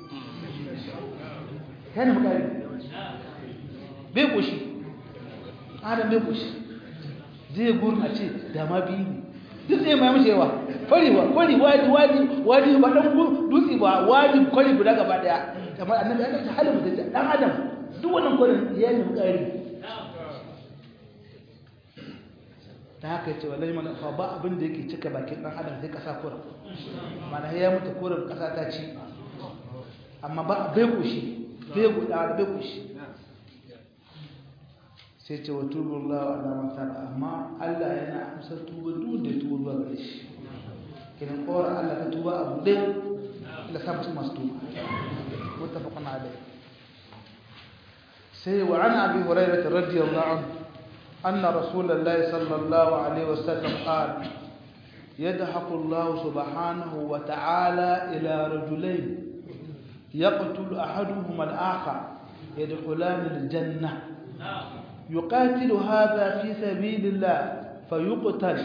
[SPEAKER 1] kana magana bai koshi adam bai koshi zai gurin a ce da ma biyu ne duk zai mai mace yawa kwari ba kwari wadi wadi wadi ba dan dutse ba wadi kwari guda gaba daya kamar annabi ya kace halin mutum dan adam duk wannan kwarin ya yi ƙari ta haka ce wallahi mana fa ba abin da yake cika bakin dan adam sai kasa kurin mana ya mutu kurin kasa ta ci amma ba bai kushi bai guda bai kushi sai ce wa tubullahu ala man taba amma Allah yana amsa tuba duk da tuba gare shi kiran kora Allah ka tuba abu dai la sa mutum masu tuba muttafaqun alayhi سي وعن أبي هريرة رضي الله عنه أن رسول الله صلى الله عليه وسلم قال يضحك الله سبحانه وتعالى إلى رجلين يقتل أحدهما الآخر يدخلان الجنة يقاتل هذا في سبيل الله فيقتل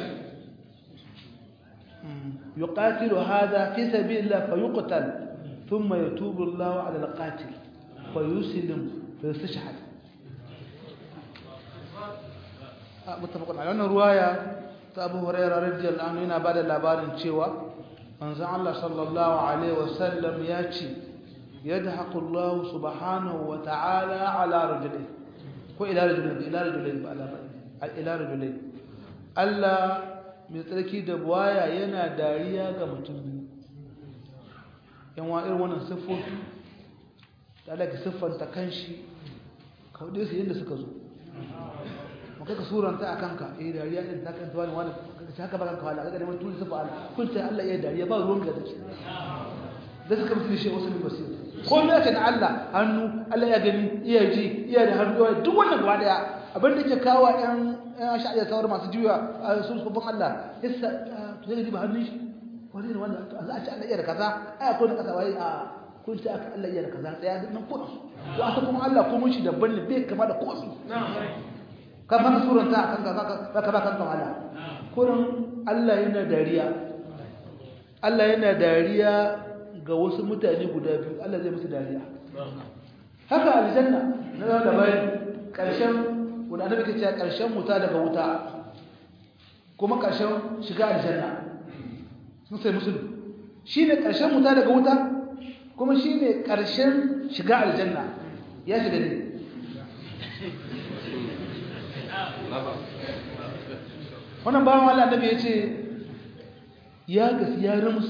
[SPEAKER 1] يقاتل هذا في سبيل الله فيقتل ثم يتوب الله على القاتل فيسلم فيستشهد متفق على wannan ruwaya ta Abu Hurairah radiyallahu anhu yana bada labarin cewa manzon Allah sallallahu alaihi wasallam ya ce yadhaqu Allah subhanahu wa ta'ala ala rajulin ko ila rajulin ila rajulin ba ala ila rajulin Allah mai tsarki da buwaya yana dariya ga mutum biyu yan wa irin wannan siffofi da Allah ka siffanta kanshi ka hudu su yadda suka zo mu kai ka suranta a kanka eh dariya din ta kan tuwani wani ka haka ba kanka wala kaga neman tuni siffa Allah kun ta Allah ya dariya ba ruwan da take da suka mutu shi wasu basir ko me yake da Allah hannu Allah ya gani iya ji iya da hannu duk wannan gaba daya abin da ke kawo ɗan ɗan sha'iyar kawar masu juya a sun sufin Allah yasa to zai ba hannun shi wani ne wanda za a ci Allah iya da kaza ai akwai da kasa wai a kun ci aka Allah iya da kaza tsaya nan kuɗi to aka kuma Allah kuma shi daban ne bai kama da komi ka fara suranta a kanka za ka ba kanka wahala kurin Allah yana dariya Allah yana dariya ga wasu mutane guda biyu Allah zai musu dariya haka aljanna na zama da bayan ƙarshen wanda annabi ke cewa ƙarshen wuta daga wuta kuma ƙarshen shiga aljanna sun sai musulun shine ƙarshen wuta daga wuta kuma shine ƙarshen shiga aljanna ya shiga ne wannan bawan Allah annabi ya ce ya gasi ya ramus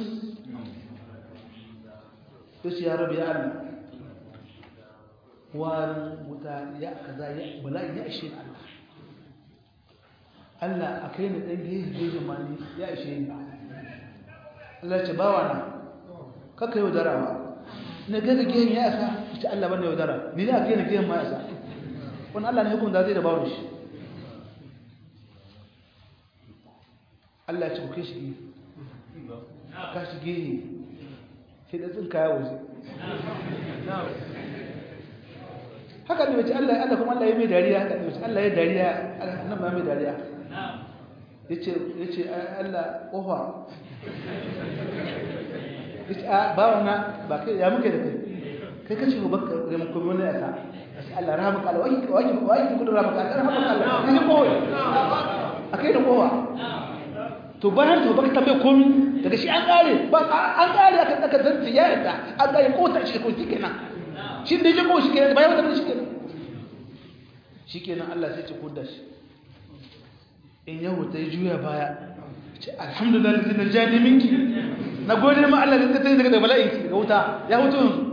[SPEAKER 1] ya ce ya rabu ya Allah warin wuta ya kaza ya bala'i ya ishe Allah Allah a kai ni ɗan gehe gehe mani ya ishe ni Allah ce bawa na kaka yau darawa na gaga gehen ya isa ita Allah bane yau dara ni ne a kai ni gehen ma ya isa wani Allah ne hukunta zai da bawa shi Allah ya ce ku kai shi gehe ka shi gehe sai da tsinka ya waje haka ne mace Allah Allah kuma Allah ya mai dariya haka ne mace Allah ya dariya nan ba mai dariya yace yace Allah kofa yace a ba wana ba kai ya muke da kai kai kace ko baka da mun kuma ne aka Allah rahmaka Allah wai wai wai ku da rahmaka Allah rahmaka Allah ni ko akai da kowa to bayan to baka tambaye komai daga shi an kare ba an kare aka aka zanci ya yadda an kare ko ta shi ko kenan shi da ya ko shi kenan bayan wata shi kenan shi kenan Allah sai ce kudda shi in yau ta juya baya ce alhamdulillah da na jani minki na gode ma Allah da ta yi daga bala'in ki ga wuta ya hutu yanzu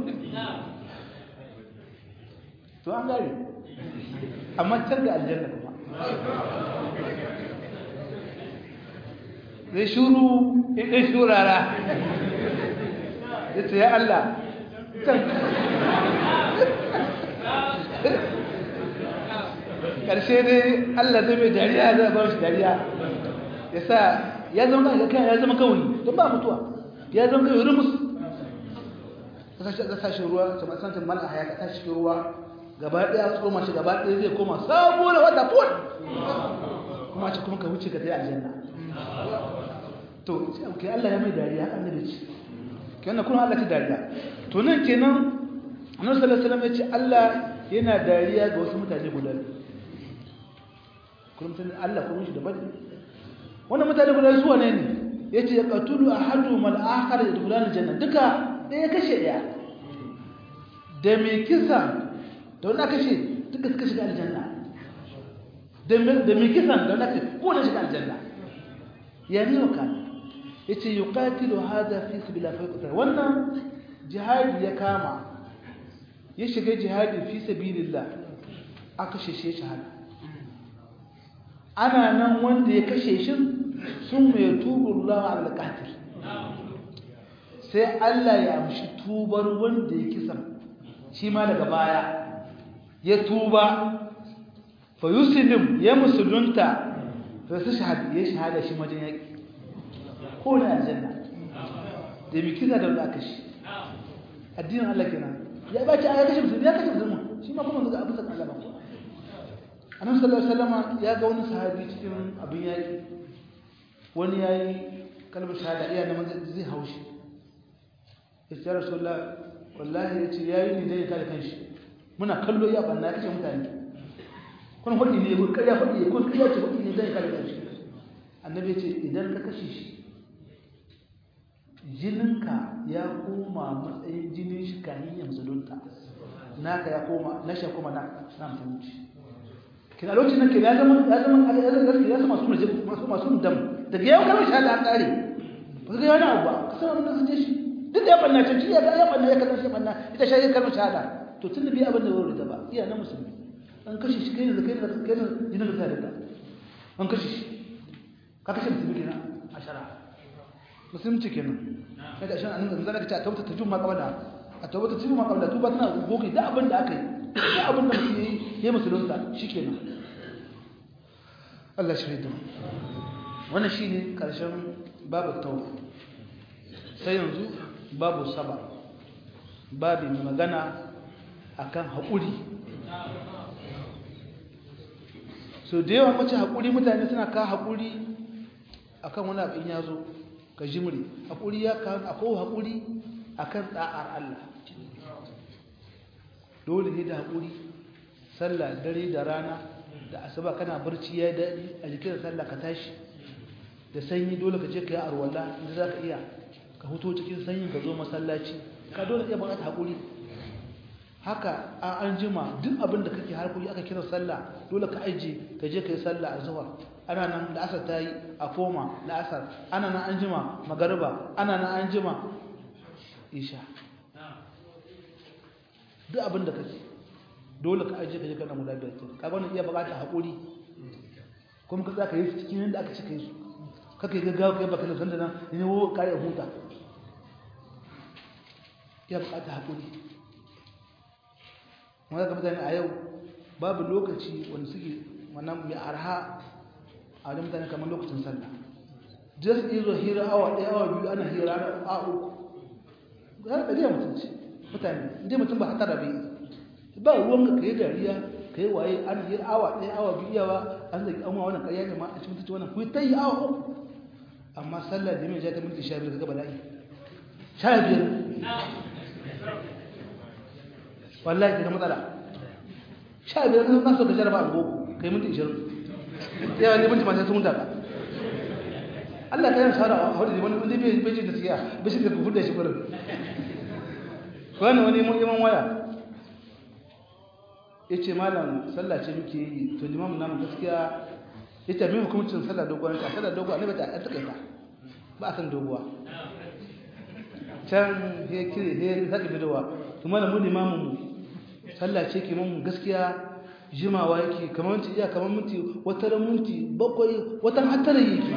[SPEAKER 1] to an gare amma can da aljanna kuma zai shuru ya shurara ya ce ya Allah can ƙarshe dai Allah zai mai dariya zai ba shi dariya ya sa ya zama kan ya zama kawai don ba mutuwa ya zama kawai rumus ka sa shi ruwa kamar santin mala haya ka sa shi ruwa gaba ɗaya tsoma shi gaba ɗaya zai koma sabo da wata fon kuma ce kuma ka wuce ka zai aljanna to ke Allah ya mai dariya annabi ce kenan kuma Allah ce dariya to nan kenan annabi sallallahu alaihi wasallam ya ce Allah yana dariya ga wasu mutane guda kuma mutane Allah kuma shi daban wannan mutane guda su wane ne yace ya qatulu ahadum al-akhar yadkhulun al-janna duka ɗaya kashe ɗaya da mai kisa da wanda kashe duka suka shiga aljanna da mai kisan da wanda kashe ko na shiga aljanna ya ne wa kan yace yuqatilu hada fi sabilillah fa yuqtal wannan jihadi ya kama ya shiga jihadi fi sabilillah aka sheshe shahada ana nan wanda ya kashe shi sun mai tubu Allah ala qatil sai Allah ya amshi tubar wanda ya kisa shi ma daga baya ya tuba fa yuslim ya musulunta fa su shahada ya shahada shi majin yaki ko na aljanna da bi kisa da wanda aka shi addinin Allah kenan ya ba ci a ya kashe musulmi ya kashe musulmi shi ma kuma zuga abin sa Allah ba annabi sallallahu alaihi wasallam ya ga wani sahabi cikin abin yaki wani yayi kalmar shahada iya na zai haushi ya ce rasulullah wallahi ya ce yayi ni dai kare kanshi muna kallo ya banna ya kashe mutane kun hudi ne ko kariya hudi ko kariya ce hudi ne zai kare kanshi annabi ya ce idan ka kashe shi jininka ya koma matsayin jinin shi kanin ya musulunta naka ya koma na shi ya koma na na musulunci kina lokacin nan ke ya zama ya zama ya zama ya zama masu masu masu dam daga yau kalmar shahada an kare ba ga wani abu ba kasan wannan sun je shi duk da ya banna can shi ya ya banna ya kalmar shi banna ita shi kalmar shahada to tun da bi abin da wuri da ba iya na musulmi an kashe shi kai da kai da kai da jinin da da an kashe shi ka kashe musulmi kenan a shara musulunci kenan kada shan annabi zan ka ta tauta ta juma kabala a tauta ta juma kabala tuba tana goge da abin da aka yi da abin da mutum yayi yayi musulunta shikenan Allah shi da wannan shine karshen babu tauba sai yanzu babu saba babu mai magana akan haƙuri so da yawa mace haƙuri mutane suna ka haƙuri akan wani abin ya zo ka jimri haƙuri ya kan akwai haƙuri akan ɗa'ar Allah dole ne da haƙuri sallah dare da rana da asuba kana barci ya daɗi a jikin sallah ka tashi da sanyi dole ka je ka yi arwala inda za ka iya ka huto cikin sanyin ka zo masallaci ka dole iya buƙata haƙuri haka a an jima duk abin da kake harkoki aka kira sallah dole ka aije ka je ka yi sallah a zuwa ana nan da asar ta yi a koma da asar ana nan an jima magariba ana nan an jima isha duk abin da kake dole ka aije ka je kana guda biyar ka ga wannan iya buƙatar haƙuri kuma ka tsaka yi cikin yadda aka cika yi su kaka yi gaggawa kai baka da sanda nan ne wo kare huta iya buƙatar haƙuri wanda ga mutane a yau babu lokaci wanda suke wannan mai arha a wajen mutane kamar lokacin sallah just izo hira awa ɗaya awa biyu ana hira na a uku ga ɗariya mutunci mutane inda mutum ba hatara bai ba ruwan ka yi dariya ka yi waye an hira awa ɗaya awa biyu yawa an zaki amma wannan ƙarya ne ma a cikin mutunci wannan ku ta yi awa uku amma sallah da mai ja ta minti sha biyar ga bala'i sha biyar wallahi daga matsala sha biyar kan kaso ka jaraba a gogo kai minti ishirin yawa ne minti masu sun daga Allah ka yi shahara a hudu wani wani bai bai da siya bai shi da kufu da shi gurin wani wani mun iman waya ya ce malam sallah ce muke yi to limamu namu gaskiya ya ce mai hukumcin sallah doguwa ta sallah doguwa ne ba ta ta kai ta ba a san doguwa can ya kire ya sake bidowa to malam mu limamu mu sallah ce ke mun gaskiya jimawa yake kamar minti iya kamar minti wata ran minti bakwai wata hatara yake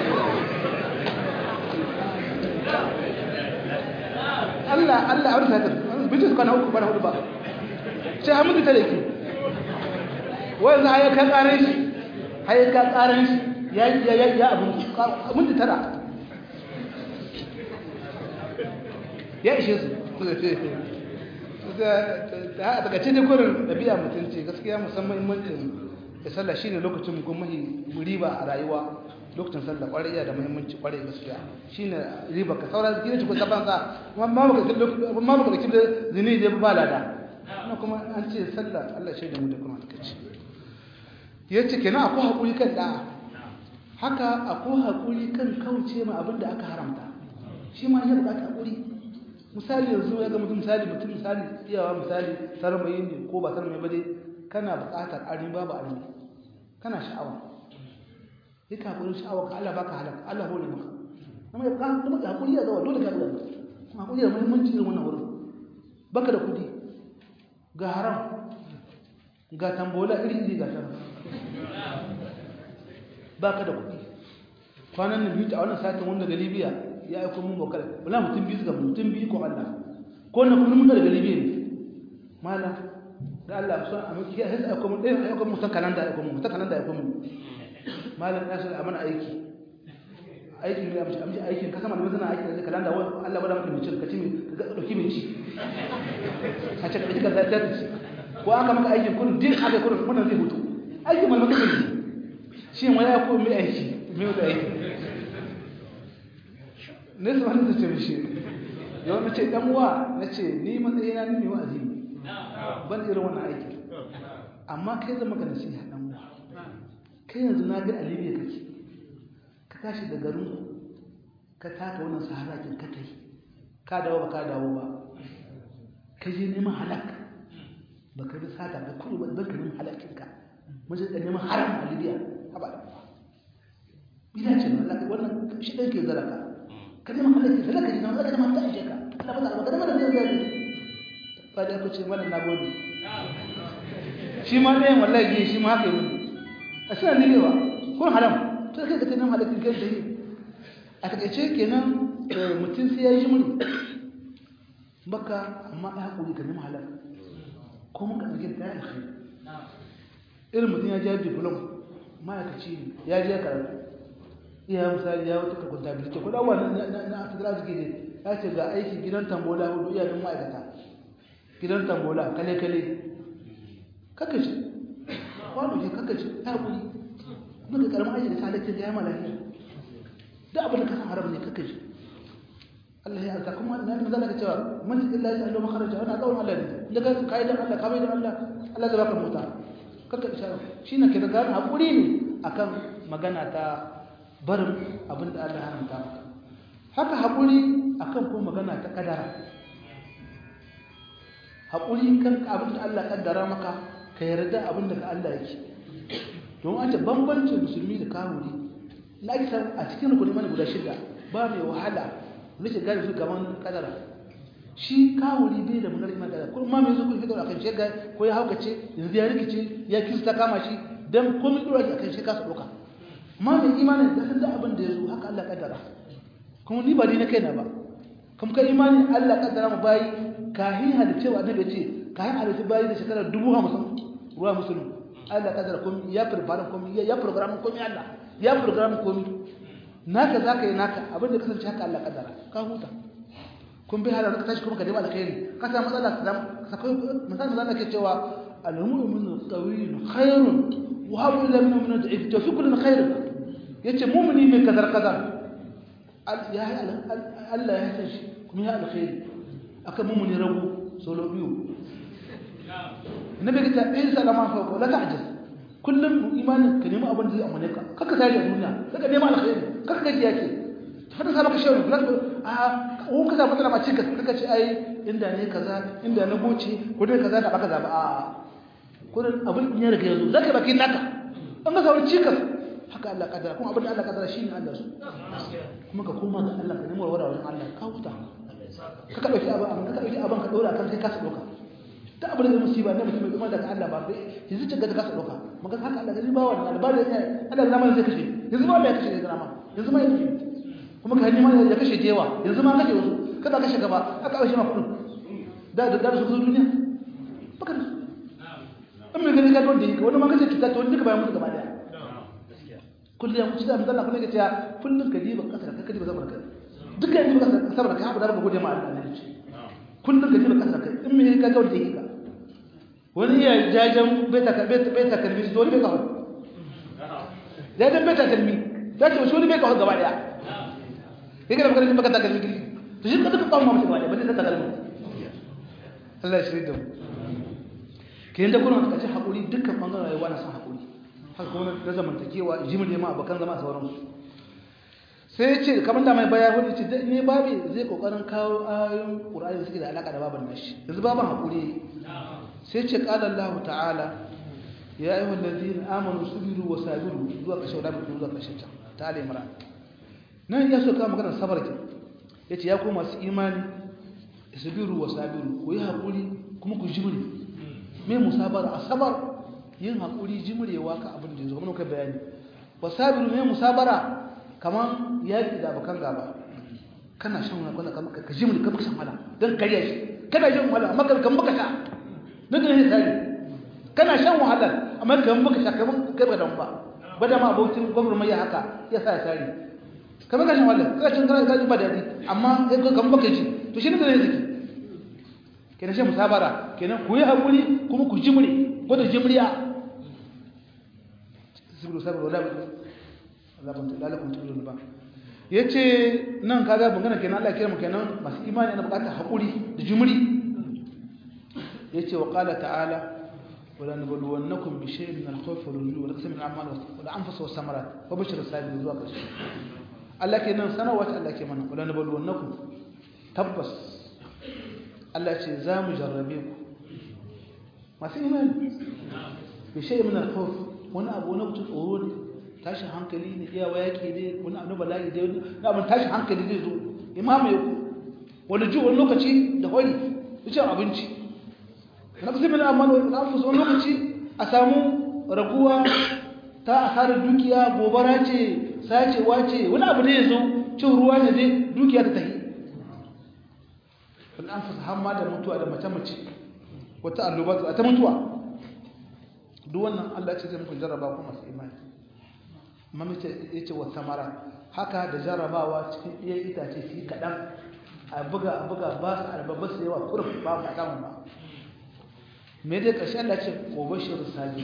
[SPEAKER 1] Allah Allah abin sadar bincin kwana uku bana hudu ba sai ha minti tare yake wai za a ka karan shi haye ka karan shi ya ya ya abin minti tara ya ishe su a daga cikin kurin ɗabi'a mutunci gaskiya musamman muhimmancin da sallah shi ne lokacin kuma riba a rayuwa lokacin sallah ƙwarai iya da muhimmanci ƙwarai gaskiya shi ne riba ka saura gina cikin saban sa ma baka da da zini da ba lada na kuma an ce sallah Allah shi da mu da kuma ta ce ya ce kenan akwai haƙuri kan da'a haka akwai haƙuri kan kauce ma abin da aka haramta shi ma ya buƙata haƙuri misali yanzu ya ga mutum misali mutum misali iyawa misali sarmayi ne ko ba sarmayi ba dai kana buƙatar arni babu arni kana sha'awa yi kafurin sha'awa ka Allah baka halaka Allah hore maka amma ya buƙatar kuma ka hakuri ya zawa dole ka buƙata kuma hakuri da muhimmanci irin wannan wurin baka da kuɗi ga haram ga tambola iri iri ga ta baka da kuɗi kwanan nan biyu a wannan satin wanda ga Libya ya aiko mun bokal wala mutum biyu ga mutum biyu ko Allah ko na kuma mun daga Libya ne mala da Allah so a miki ya sai aiko mun dai aiko mun san kalanda aiko mun san kalanda aiko mun malam ya sai amana aiki aikin ya amshi amshi aikin ka sama da mazana aikin da kalanda wani Allah bada maka micin ka ci ka dauki minci ka ce ka ka zai ci ko aka maka aikin kun din aka kun wannan zai hutu aikin malmaka ne shi ma ya ko mai aiki mai da aiki ne su wani da ce mishi yau na ce dan uwa na ce ni matsayina ni mai wa'azi ban irin wannan aiki amma kai zama ka nasiha dan uwa kai yanzu na ga alibiya kake ka tashi da garin ka taka wannan saharakin ka tai ka dawo ba ka dawo ba ka je neman halak ba ka bi sata ba kudu ba don ka neman halakin ka mun da neman haram a libya haba da bida ce na Allah wannan shi ɗan ke zara ka ka neman halakin ka zaka ji na zaka neman ta aishe ka Allah ba ka neman da zai zai ba da ku ce mana na gode shi ma ɗayan wallahi shi ma haka yi a suna nilewa kun haram to kai ka ta nan halittin kan tayi a takaice kenan mutum sai ya yi jimri baka amma ya haƙuri ka nemi halal ko mun ka ɗauke ta yi alkhairi irin mutum ya ji diplom ma'aikaci ne ya je karatu iya misali ya wata kakwanta bilike ko dawa na asibira suke ne ya ce ga aiki gidan tambola hudu iyayen ma'aikata gidan tambola kale-kale kakashi kwano ke kakashi ya haƙuri muka karamin aiki da salatin da ya malaki da abin da ka san haram ne kake shi Allah ya alta kuma na nan zaka cewa man illa ya Allah makharaja wannan kawai Allah ne da ka kai da Allah ka bai da Allah Allah zai baka mota kaka isha shine ke da gane hakuri ne akan magana ta barin abin da Allah haramta maka haka hakuri akan ko magana ta kadara hakuri kan abin da Allah kaddara maka ka yarda abin da Allah yake don an ce bambancin musulmi da kawuri na ake san a cikin rukuni mana guda shida ba mai wahala wani ce gari su gaban kadara shi kawuri bai da munar iman kadara kuma mai zuku fitar akan shi ko ya haukace yanzu ya rikice ya kisu ta kama shi don komai dora shi akan shi kasa ɗauka ma mai imanin da san da abin da ya zo haka Allah kadara kuma ni ba ni na kaina ba kuma ka imanin Allah kadara mu bayi kahin halitcewa annabi ce kahin halittu bayi da shekarar dubu hamsin ruwa musulmi Allah kadar komai ya prepare komai ya program komai Allah ya program komai naka zaka yi naka abin da kasance haka Allah kadara ka huta kun bi halar ka tashi kuma ka dai alkhairi ka samu matsala ka samu sakai misali zan ke cewa al-mu'minu qawiyun khairun wa habu ila min min da'if to fi kullin khair yace mu'mini mai kadar kadar ya Allah ya san shi kuma ya alkhairi akan mu'mini rabu solo biyu nabi ta in salama fa ko la ta'jaz kullum imanin ka nemi abin da zai amane ka kaka sai da duniya kaka nemi alkhairi kaka gaji yake fata sa maka shawarar lafi a ko ka samu matsala ma cika kaka ce ai inda ne kaza inda na goce ko dai kaza da baka zaba a kullum abin in ya riga yazo zaka baki naka an ga sauri cikas haka Allah kadara kuma abin da Allah kadara shine Allah su kuma ka koma ga Allah ka nemi warwara wajen Allah ka huta ka ka dauki abin ka dauki abin ka dora kan kai ka dauka ta abin da musiba ne mutum mai daga Allah ba bai yanzu ta gaza kasa dauka maka haka Allah gari ba wannan albarin ne Allah zama zai kashe yanzu ma Allah ya kashe zama yanzu ma yake kuma ka hanni ma ya kashe jewa yanzu ma kashe wasu kada kashe gaba aka kashe ma kudin da da da su zo duniya baka da in mai gani ka don da yake wani ma kashe cuta to duka bayan mutu gaba daya kullum mutu da misalla kullum ka ce kullum ka diba kasar ka diba zama ka duka yanzu ka saboda ka haɓu da baka gode ma Allah ne kullum ka diba kasar ka in mai ka ga wanda yake ka wani iya jajen beta kalmi su wani bai kawo jajen beta kalmi za ta wasu wani bai kawo gaba daya ya gada makarantar baka ta kalmi girki to shi ka duka kawo mamu gaba daya ba zai ta kalmi Allah shi da mu ke yin da kuna ka ci haƙuri dukkan ɓangaren rayuwa na son haƙuri haka kuma na zamantakewa jimin nema abokan zama a sauransu sai ce kamar da mai baya wani ce ne babi zai kokarin kawo ayoyin ƙur'ani suke da alaƙa da baban nashi yanzu baban haƙuri sai ce ƙalar Allah ta'ala ya yi wallazi na amonu subiru wa sabiru zuwa ƙashe wadda mutum zuwa ƙashe can ta ala imran nan ya so kawo maganar sabar ke ya ce ya kuma masu imani subiru wa sabiru ku yi haƙuri kuma ku jimri me musabara a sabar yin haƙuri jimrewa ka abin da ya zo kuma kai bayani wa sabiru me musabara kamar yaƙi da abokan gaba kana shan wani kwana ka jimri ka shan wala don karya shi kana shan wala amma kan baka sha na ganin tsari kana shan wahalar amma kan baka sha kamar kai ba dan ba ba da ma abokin gwamnati haka ya sa ya tsari kamar gashin wallahi kana cin kana gaji ba daɗi amma sai ka kamar baka ji to shi ne zai zaki kenan shi musabara kenan ku yi haƙuri kuma ku jimri ko da jimriya sibiru sabar wala Allah ban tula lakum tulun ba yace nan kaga magana kenan Allah kira mu kenan masu imani ana bukatar haƙuri da jimri yace wa qala ta'ala ولا نبلونكم بشيء من الخوف والجوع ونقص من الاعمال والانفس والثمرات وبشر الصابرين zuwa ƙarshe Allah ke nan sanarwa ta Allah ke mana wala nabluwannakum tabbas Allah ce za mu jarrabe ku masu imani bi shay min al-khawf wani abu na mutu tsoro ne tashin hankali ne iyawa yake ne wani abu bala'i da wani abin tashin hankali zai zo imamu ku wani ju wani lokaci da hori cin abinci na kusa min amma na fuso wani lokaci a samu raguwa ta asarar dukiya gobara ce sacewa ce wani abu ne ya zo cin ruwa ne dai dukiya ta tahi wani an fasa hamma da mutuwa da mace-mace wata alluba ta mutuwa duk wannan allah ce zai muku jarraba ku masu imani mamace ya ce wata mara haka da jarrabawa cikin iya itace su yi kaɗan a buga a buga ba su albabba su yawa kurin ba ba samun ba me dai ƙarshen allah ce ko bashir sabi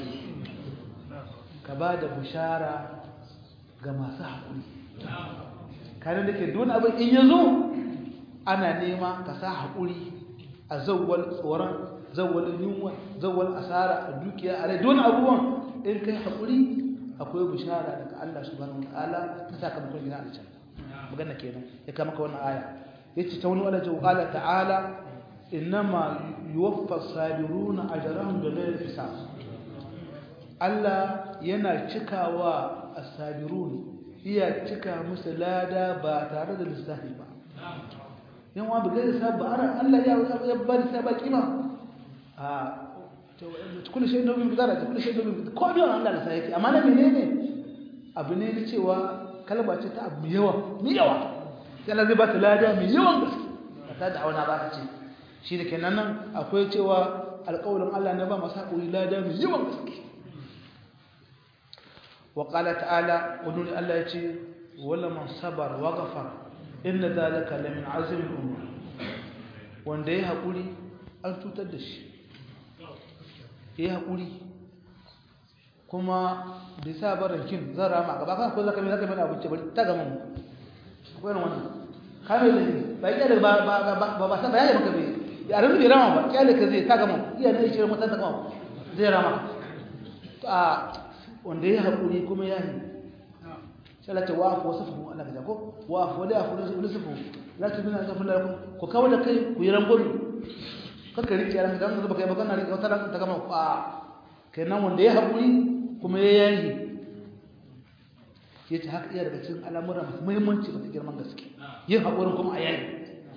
[SPEAKER 1] ka ba da bushara ga masu haƙuri kare da ke duk abin in ya zo ana nema ka sa haƙuri a zawwal tsoron zawwal yunwa zawwal asara a dukiya a rai don abubuwan in kai haƙuri akwai bishara daga Allah subhanahu wataala ta sakamakon gina aljanna magana kenan ya kama ka wannan aya yace ta wani wala ta qala ta'ala innama yuwaffa as-sabiruna ajrahum bighayri hisab Allah yana cikawa as-sabirun iya cika musu lada ba tare da lissafi ba yan wa bighayri hisab ba ara Allah ya ya ba da ba kima a kullu shay domin bidara kullu shay domin ko biyan Allah da sai yake amma na menene abu ne cewa kalma ce ta abu yawa mi yawa sai Allah zai ba ta lada mai yawan gaske ta da auna ba ta ce shi da kenan nan akwai cewa alƙawarin Allah na ba masu haƙuri lada mai yawan gaske wa qala ta'ala wani Allah ya ce wala man sabar wa ghafar inna dhalika la min azmi al-umur wanda ya haƙuri an tutar da shi ya haƙuri kuma da sa barin kin zan rama gaba kan ko zaka mai zaka mai abinci bari ta gama mu akwai irin wannan kame da ni ba ya da ba ba ba ba san bayani maka bai ya ran bai rama ba kyale ka zai ta gama iya ne shi mutan ta gama zai rama a wanda ya haƙuri kuma ya yi sai Allah ta wafu wasu fu Allah ka ko wafu wala afu wasu fu la tubina zafin lakum ku kawo da kai ku yi rangomi kakka rike yaran dan zuba kai magana rike wata ran ta gama a kenan wanda ya haƙuri kuma ya yayi yace haka iya daga cikin al'amura masu muhimmanci masu girman gaske yin haƙurin kuma a yayi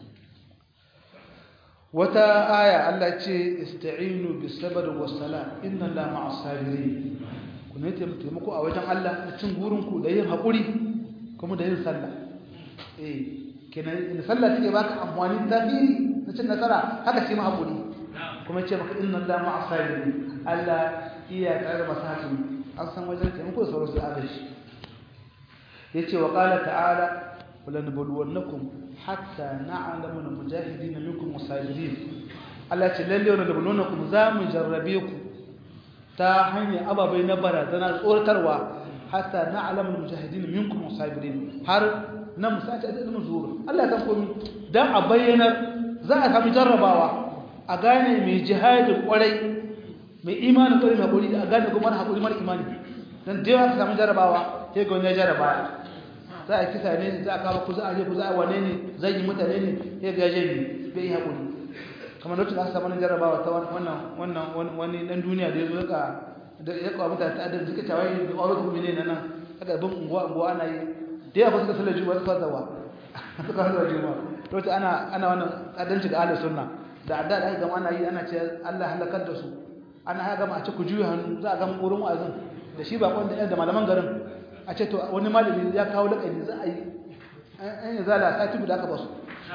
[SPEAKER 1] wata aya Allah ce ista'inu bis sabr was sala inna la ma'as sabirin ku ne taimako a wajen Allah da cin gurin ku da yin haƙuri kuma da yin sallah eh kenan in sallah take baka amfani tafiri na cin nasara haka shi ma haƙuri kuma ce maka inna Allah ma'a sabirin Allah iya tare da masakin an san wajen taimako da sauransu a gashi yace wa qala ta'ala wala nabluwannakum hatta na'lamu al-mujahidin minkum wasabirin Allah ce lalle wala nabluwannakum za mu jarrabe ku ta hanyar ababai na barazana tsoratarwa hatta na'lamu al-mujahidin minkum wasabirin har na musaci da ilmin zuwa Allah ya san komai dan a bayyana za a samu jarrabawa a gane mai jihadin kwarai mai imanin kwarai mai hakuri a gane kuma hakuri mara imani dan da yawa ka samu jarrabawa sai ga wani jarraba za a kisa ne za a kawo ku za a je ku za a wane ne zan yi mutane ne sai ga yaje ne bai yi hakuri kamar lokacin aka samu jarrabawa ta wannan wannan wani dan duniya da ya zo ka da ya kawo mutane ta adalci suka tawaye da aure kuma ne nan aka bin unguwa unguwa ana yi da yawa suka sallar juma'a suka zawa suka sallar juma'a lokacin ana ana wannan adalci ga ahlus sunna da adda da aka gama ana yi ana ce Allah halakar da su ana haka gama a ce ku juya hannu za a gama wurin wa'azin da shi ba kwanda da malaman garin a ce to wani malami ya kawo lakani za a yi an yi zala ta tubu da aka basu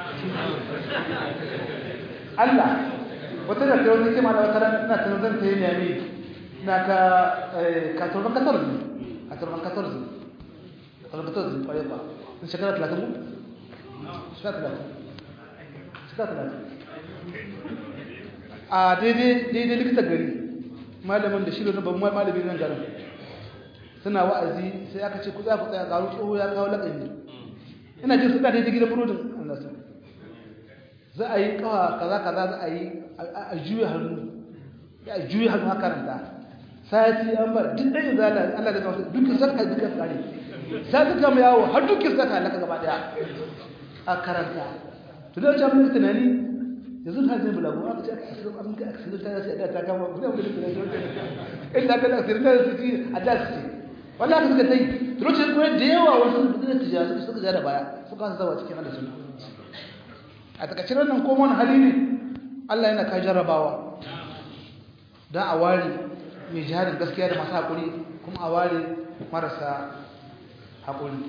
[SPEAKER 1] Allah wata da kai wani kima da wata ran ina tunan zan ta yi nemi na ka katurban katar ne katurban katar ne katurban katar ne kwaye ba shekara talatin ku shekara talatin shekara talatin a daidai daidai likitan gari malamin da shi da babban malamin nan garin suna wa'azi sai aka ce ku za ku tsaya garu tsoho ya kawo laƙani ina jin suna daidai gidan burodin annasu za a yi kawa kaza kaza za a yi a juya hannu ya juya hannu a karanta sati an bar duk ɗaya zala Allah da kawo dukkan sarka dukkan tsari sai ka kama yawo har dukkan sarka halaka gaba daya a karanta to da wancan mun tunani yanzu ta zai bulagu aka ce aka asirin abin ka asirin ta sai da ta kama kuma mun tunani illa ka asirin ta su ci a da su wallahi ka suka tai to lokacin kuma da yawa wasu da tijara suka suka da baya suka zawa cikin Allah sunna a takacin wannan ko wani hali ne Allah yana ka jarrabawa dan a ware mai jihadin gaskiya da masu haƙuri kuma a ware marasa haƙuri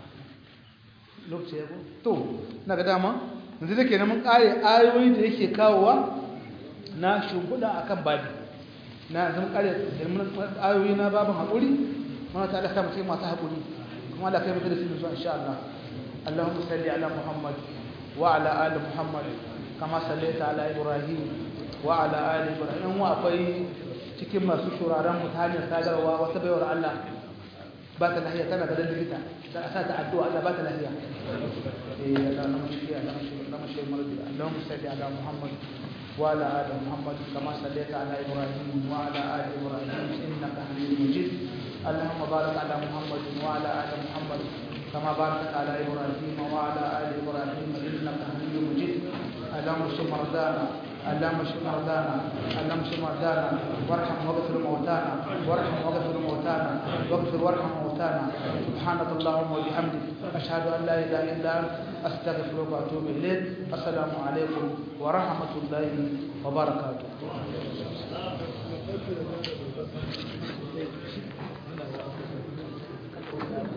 [SPEAKER 1] lokaci ya to na ga dama yanzu da ke mun ƙare ayoyi da yake kawowa na shimfiɗa a kan babi na zama ƙare ayoyi na babin haƙuri mana ta alaka mutum masu haƙuri kuma ala kai mutu da sinu zuwa insha Allah Allahumma salli ala Muhammad wa ala ali Muhammad kama sallaita ala Ibrahim wa ala ali Ibrahim wa akwai cikin masu shuraren mu ta hanyar sadarwa wata baiwar Allah ba ta lahiya tana ganin likita da a sa ta addu'a Allah ba ta lahiya eh Allah na mashi Allah mashi Allah mashi mardi Allahumma salli ala Muhammad wa ala ali Muhammad kama sallaita ala Ibrahim wa ala ali Ibrahim innaka Hamidum Majid اللهم بارك على محمد وعلى ال محمد كما باركت على ابراهيم وعلى ال ابراهيم انك حميد مجيد اللهم اشف مرضانا اللهم اشف مرضانا اللهم اشف مرضانا وارحم واغفر موتانا وارحم واغفر موتانا واغفر وارحم موتانا سبحانك اللهم وبحمدك اشهد ان لا اله الا انت استغفرك واتوب اليك السلام عليكم ورحمه الله وبركاته Thank you.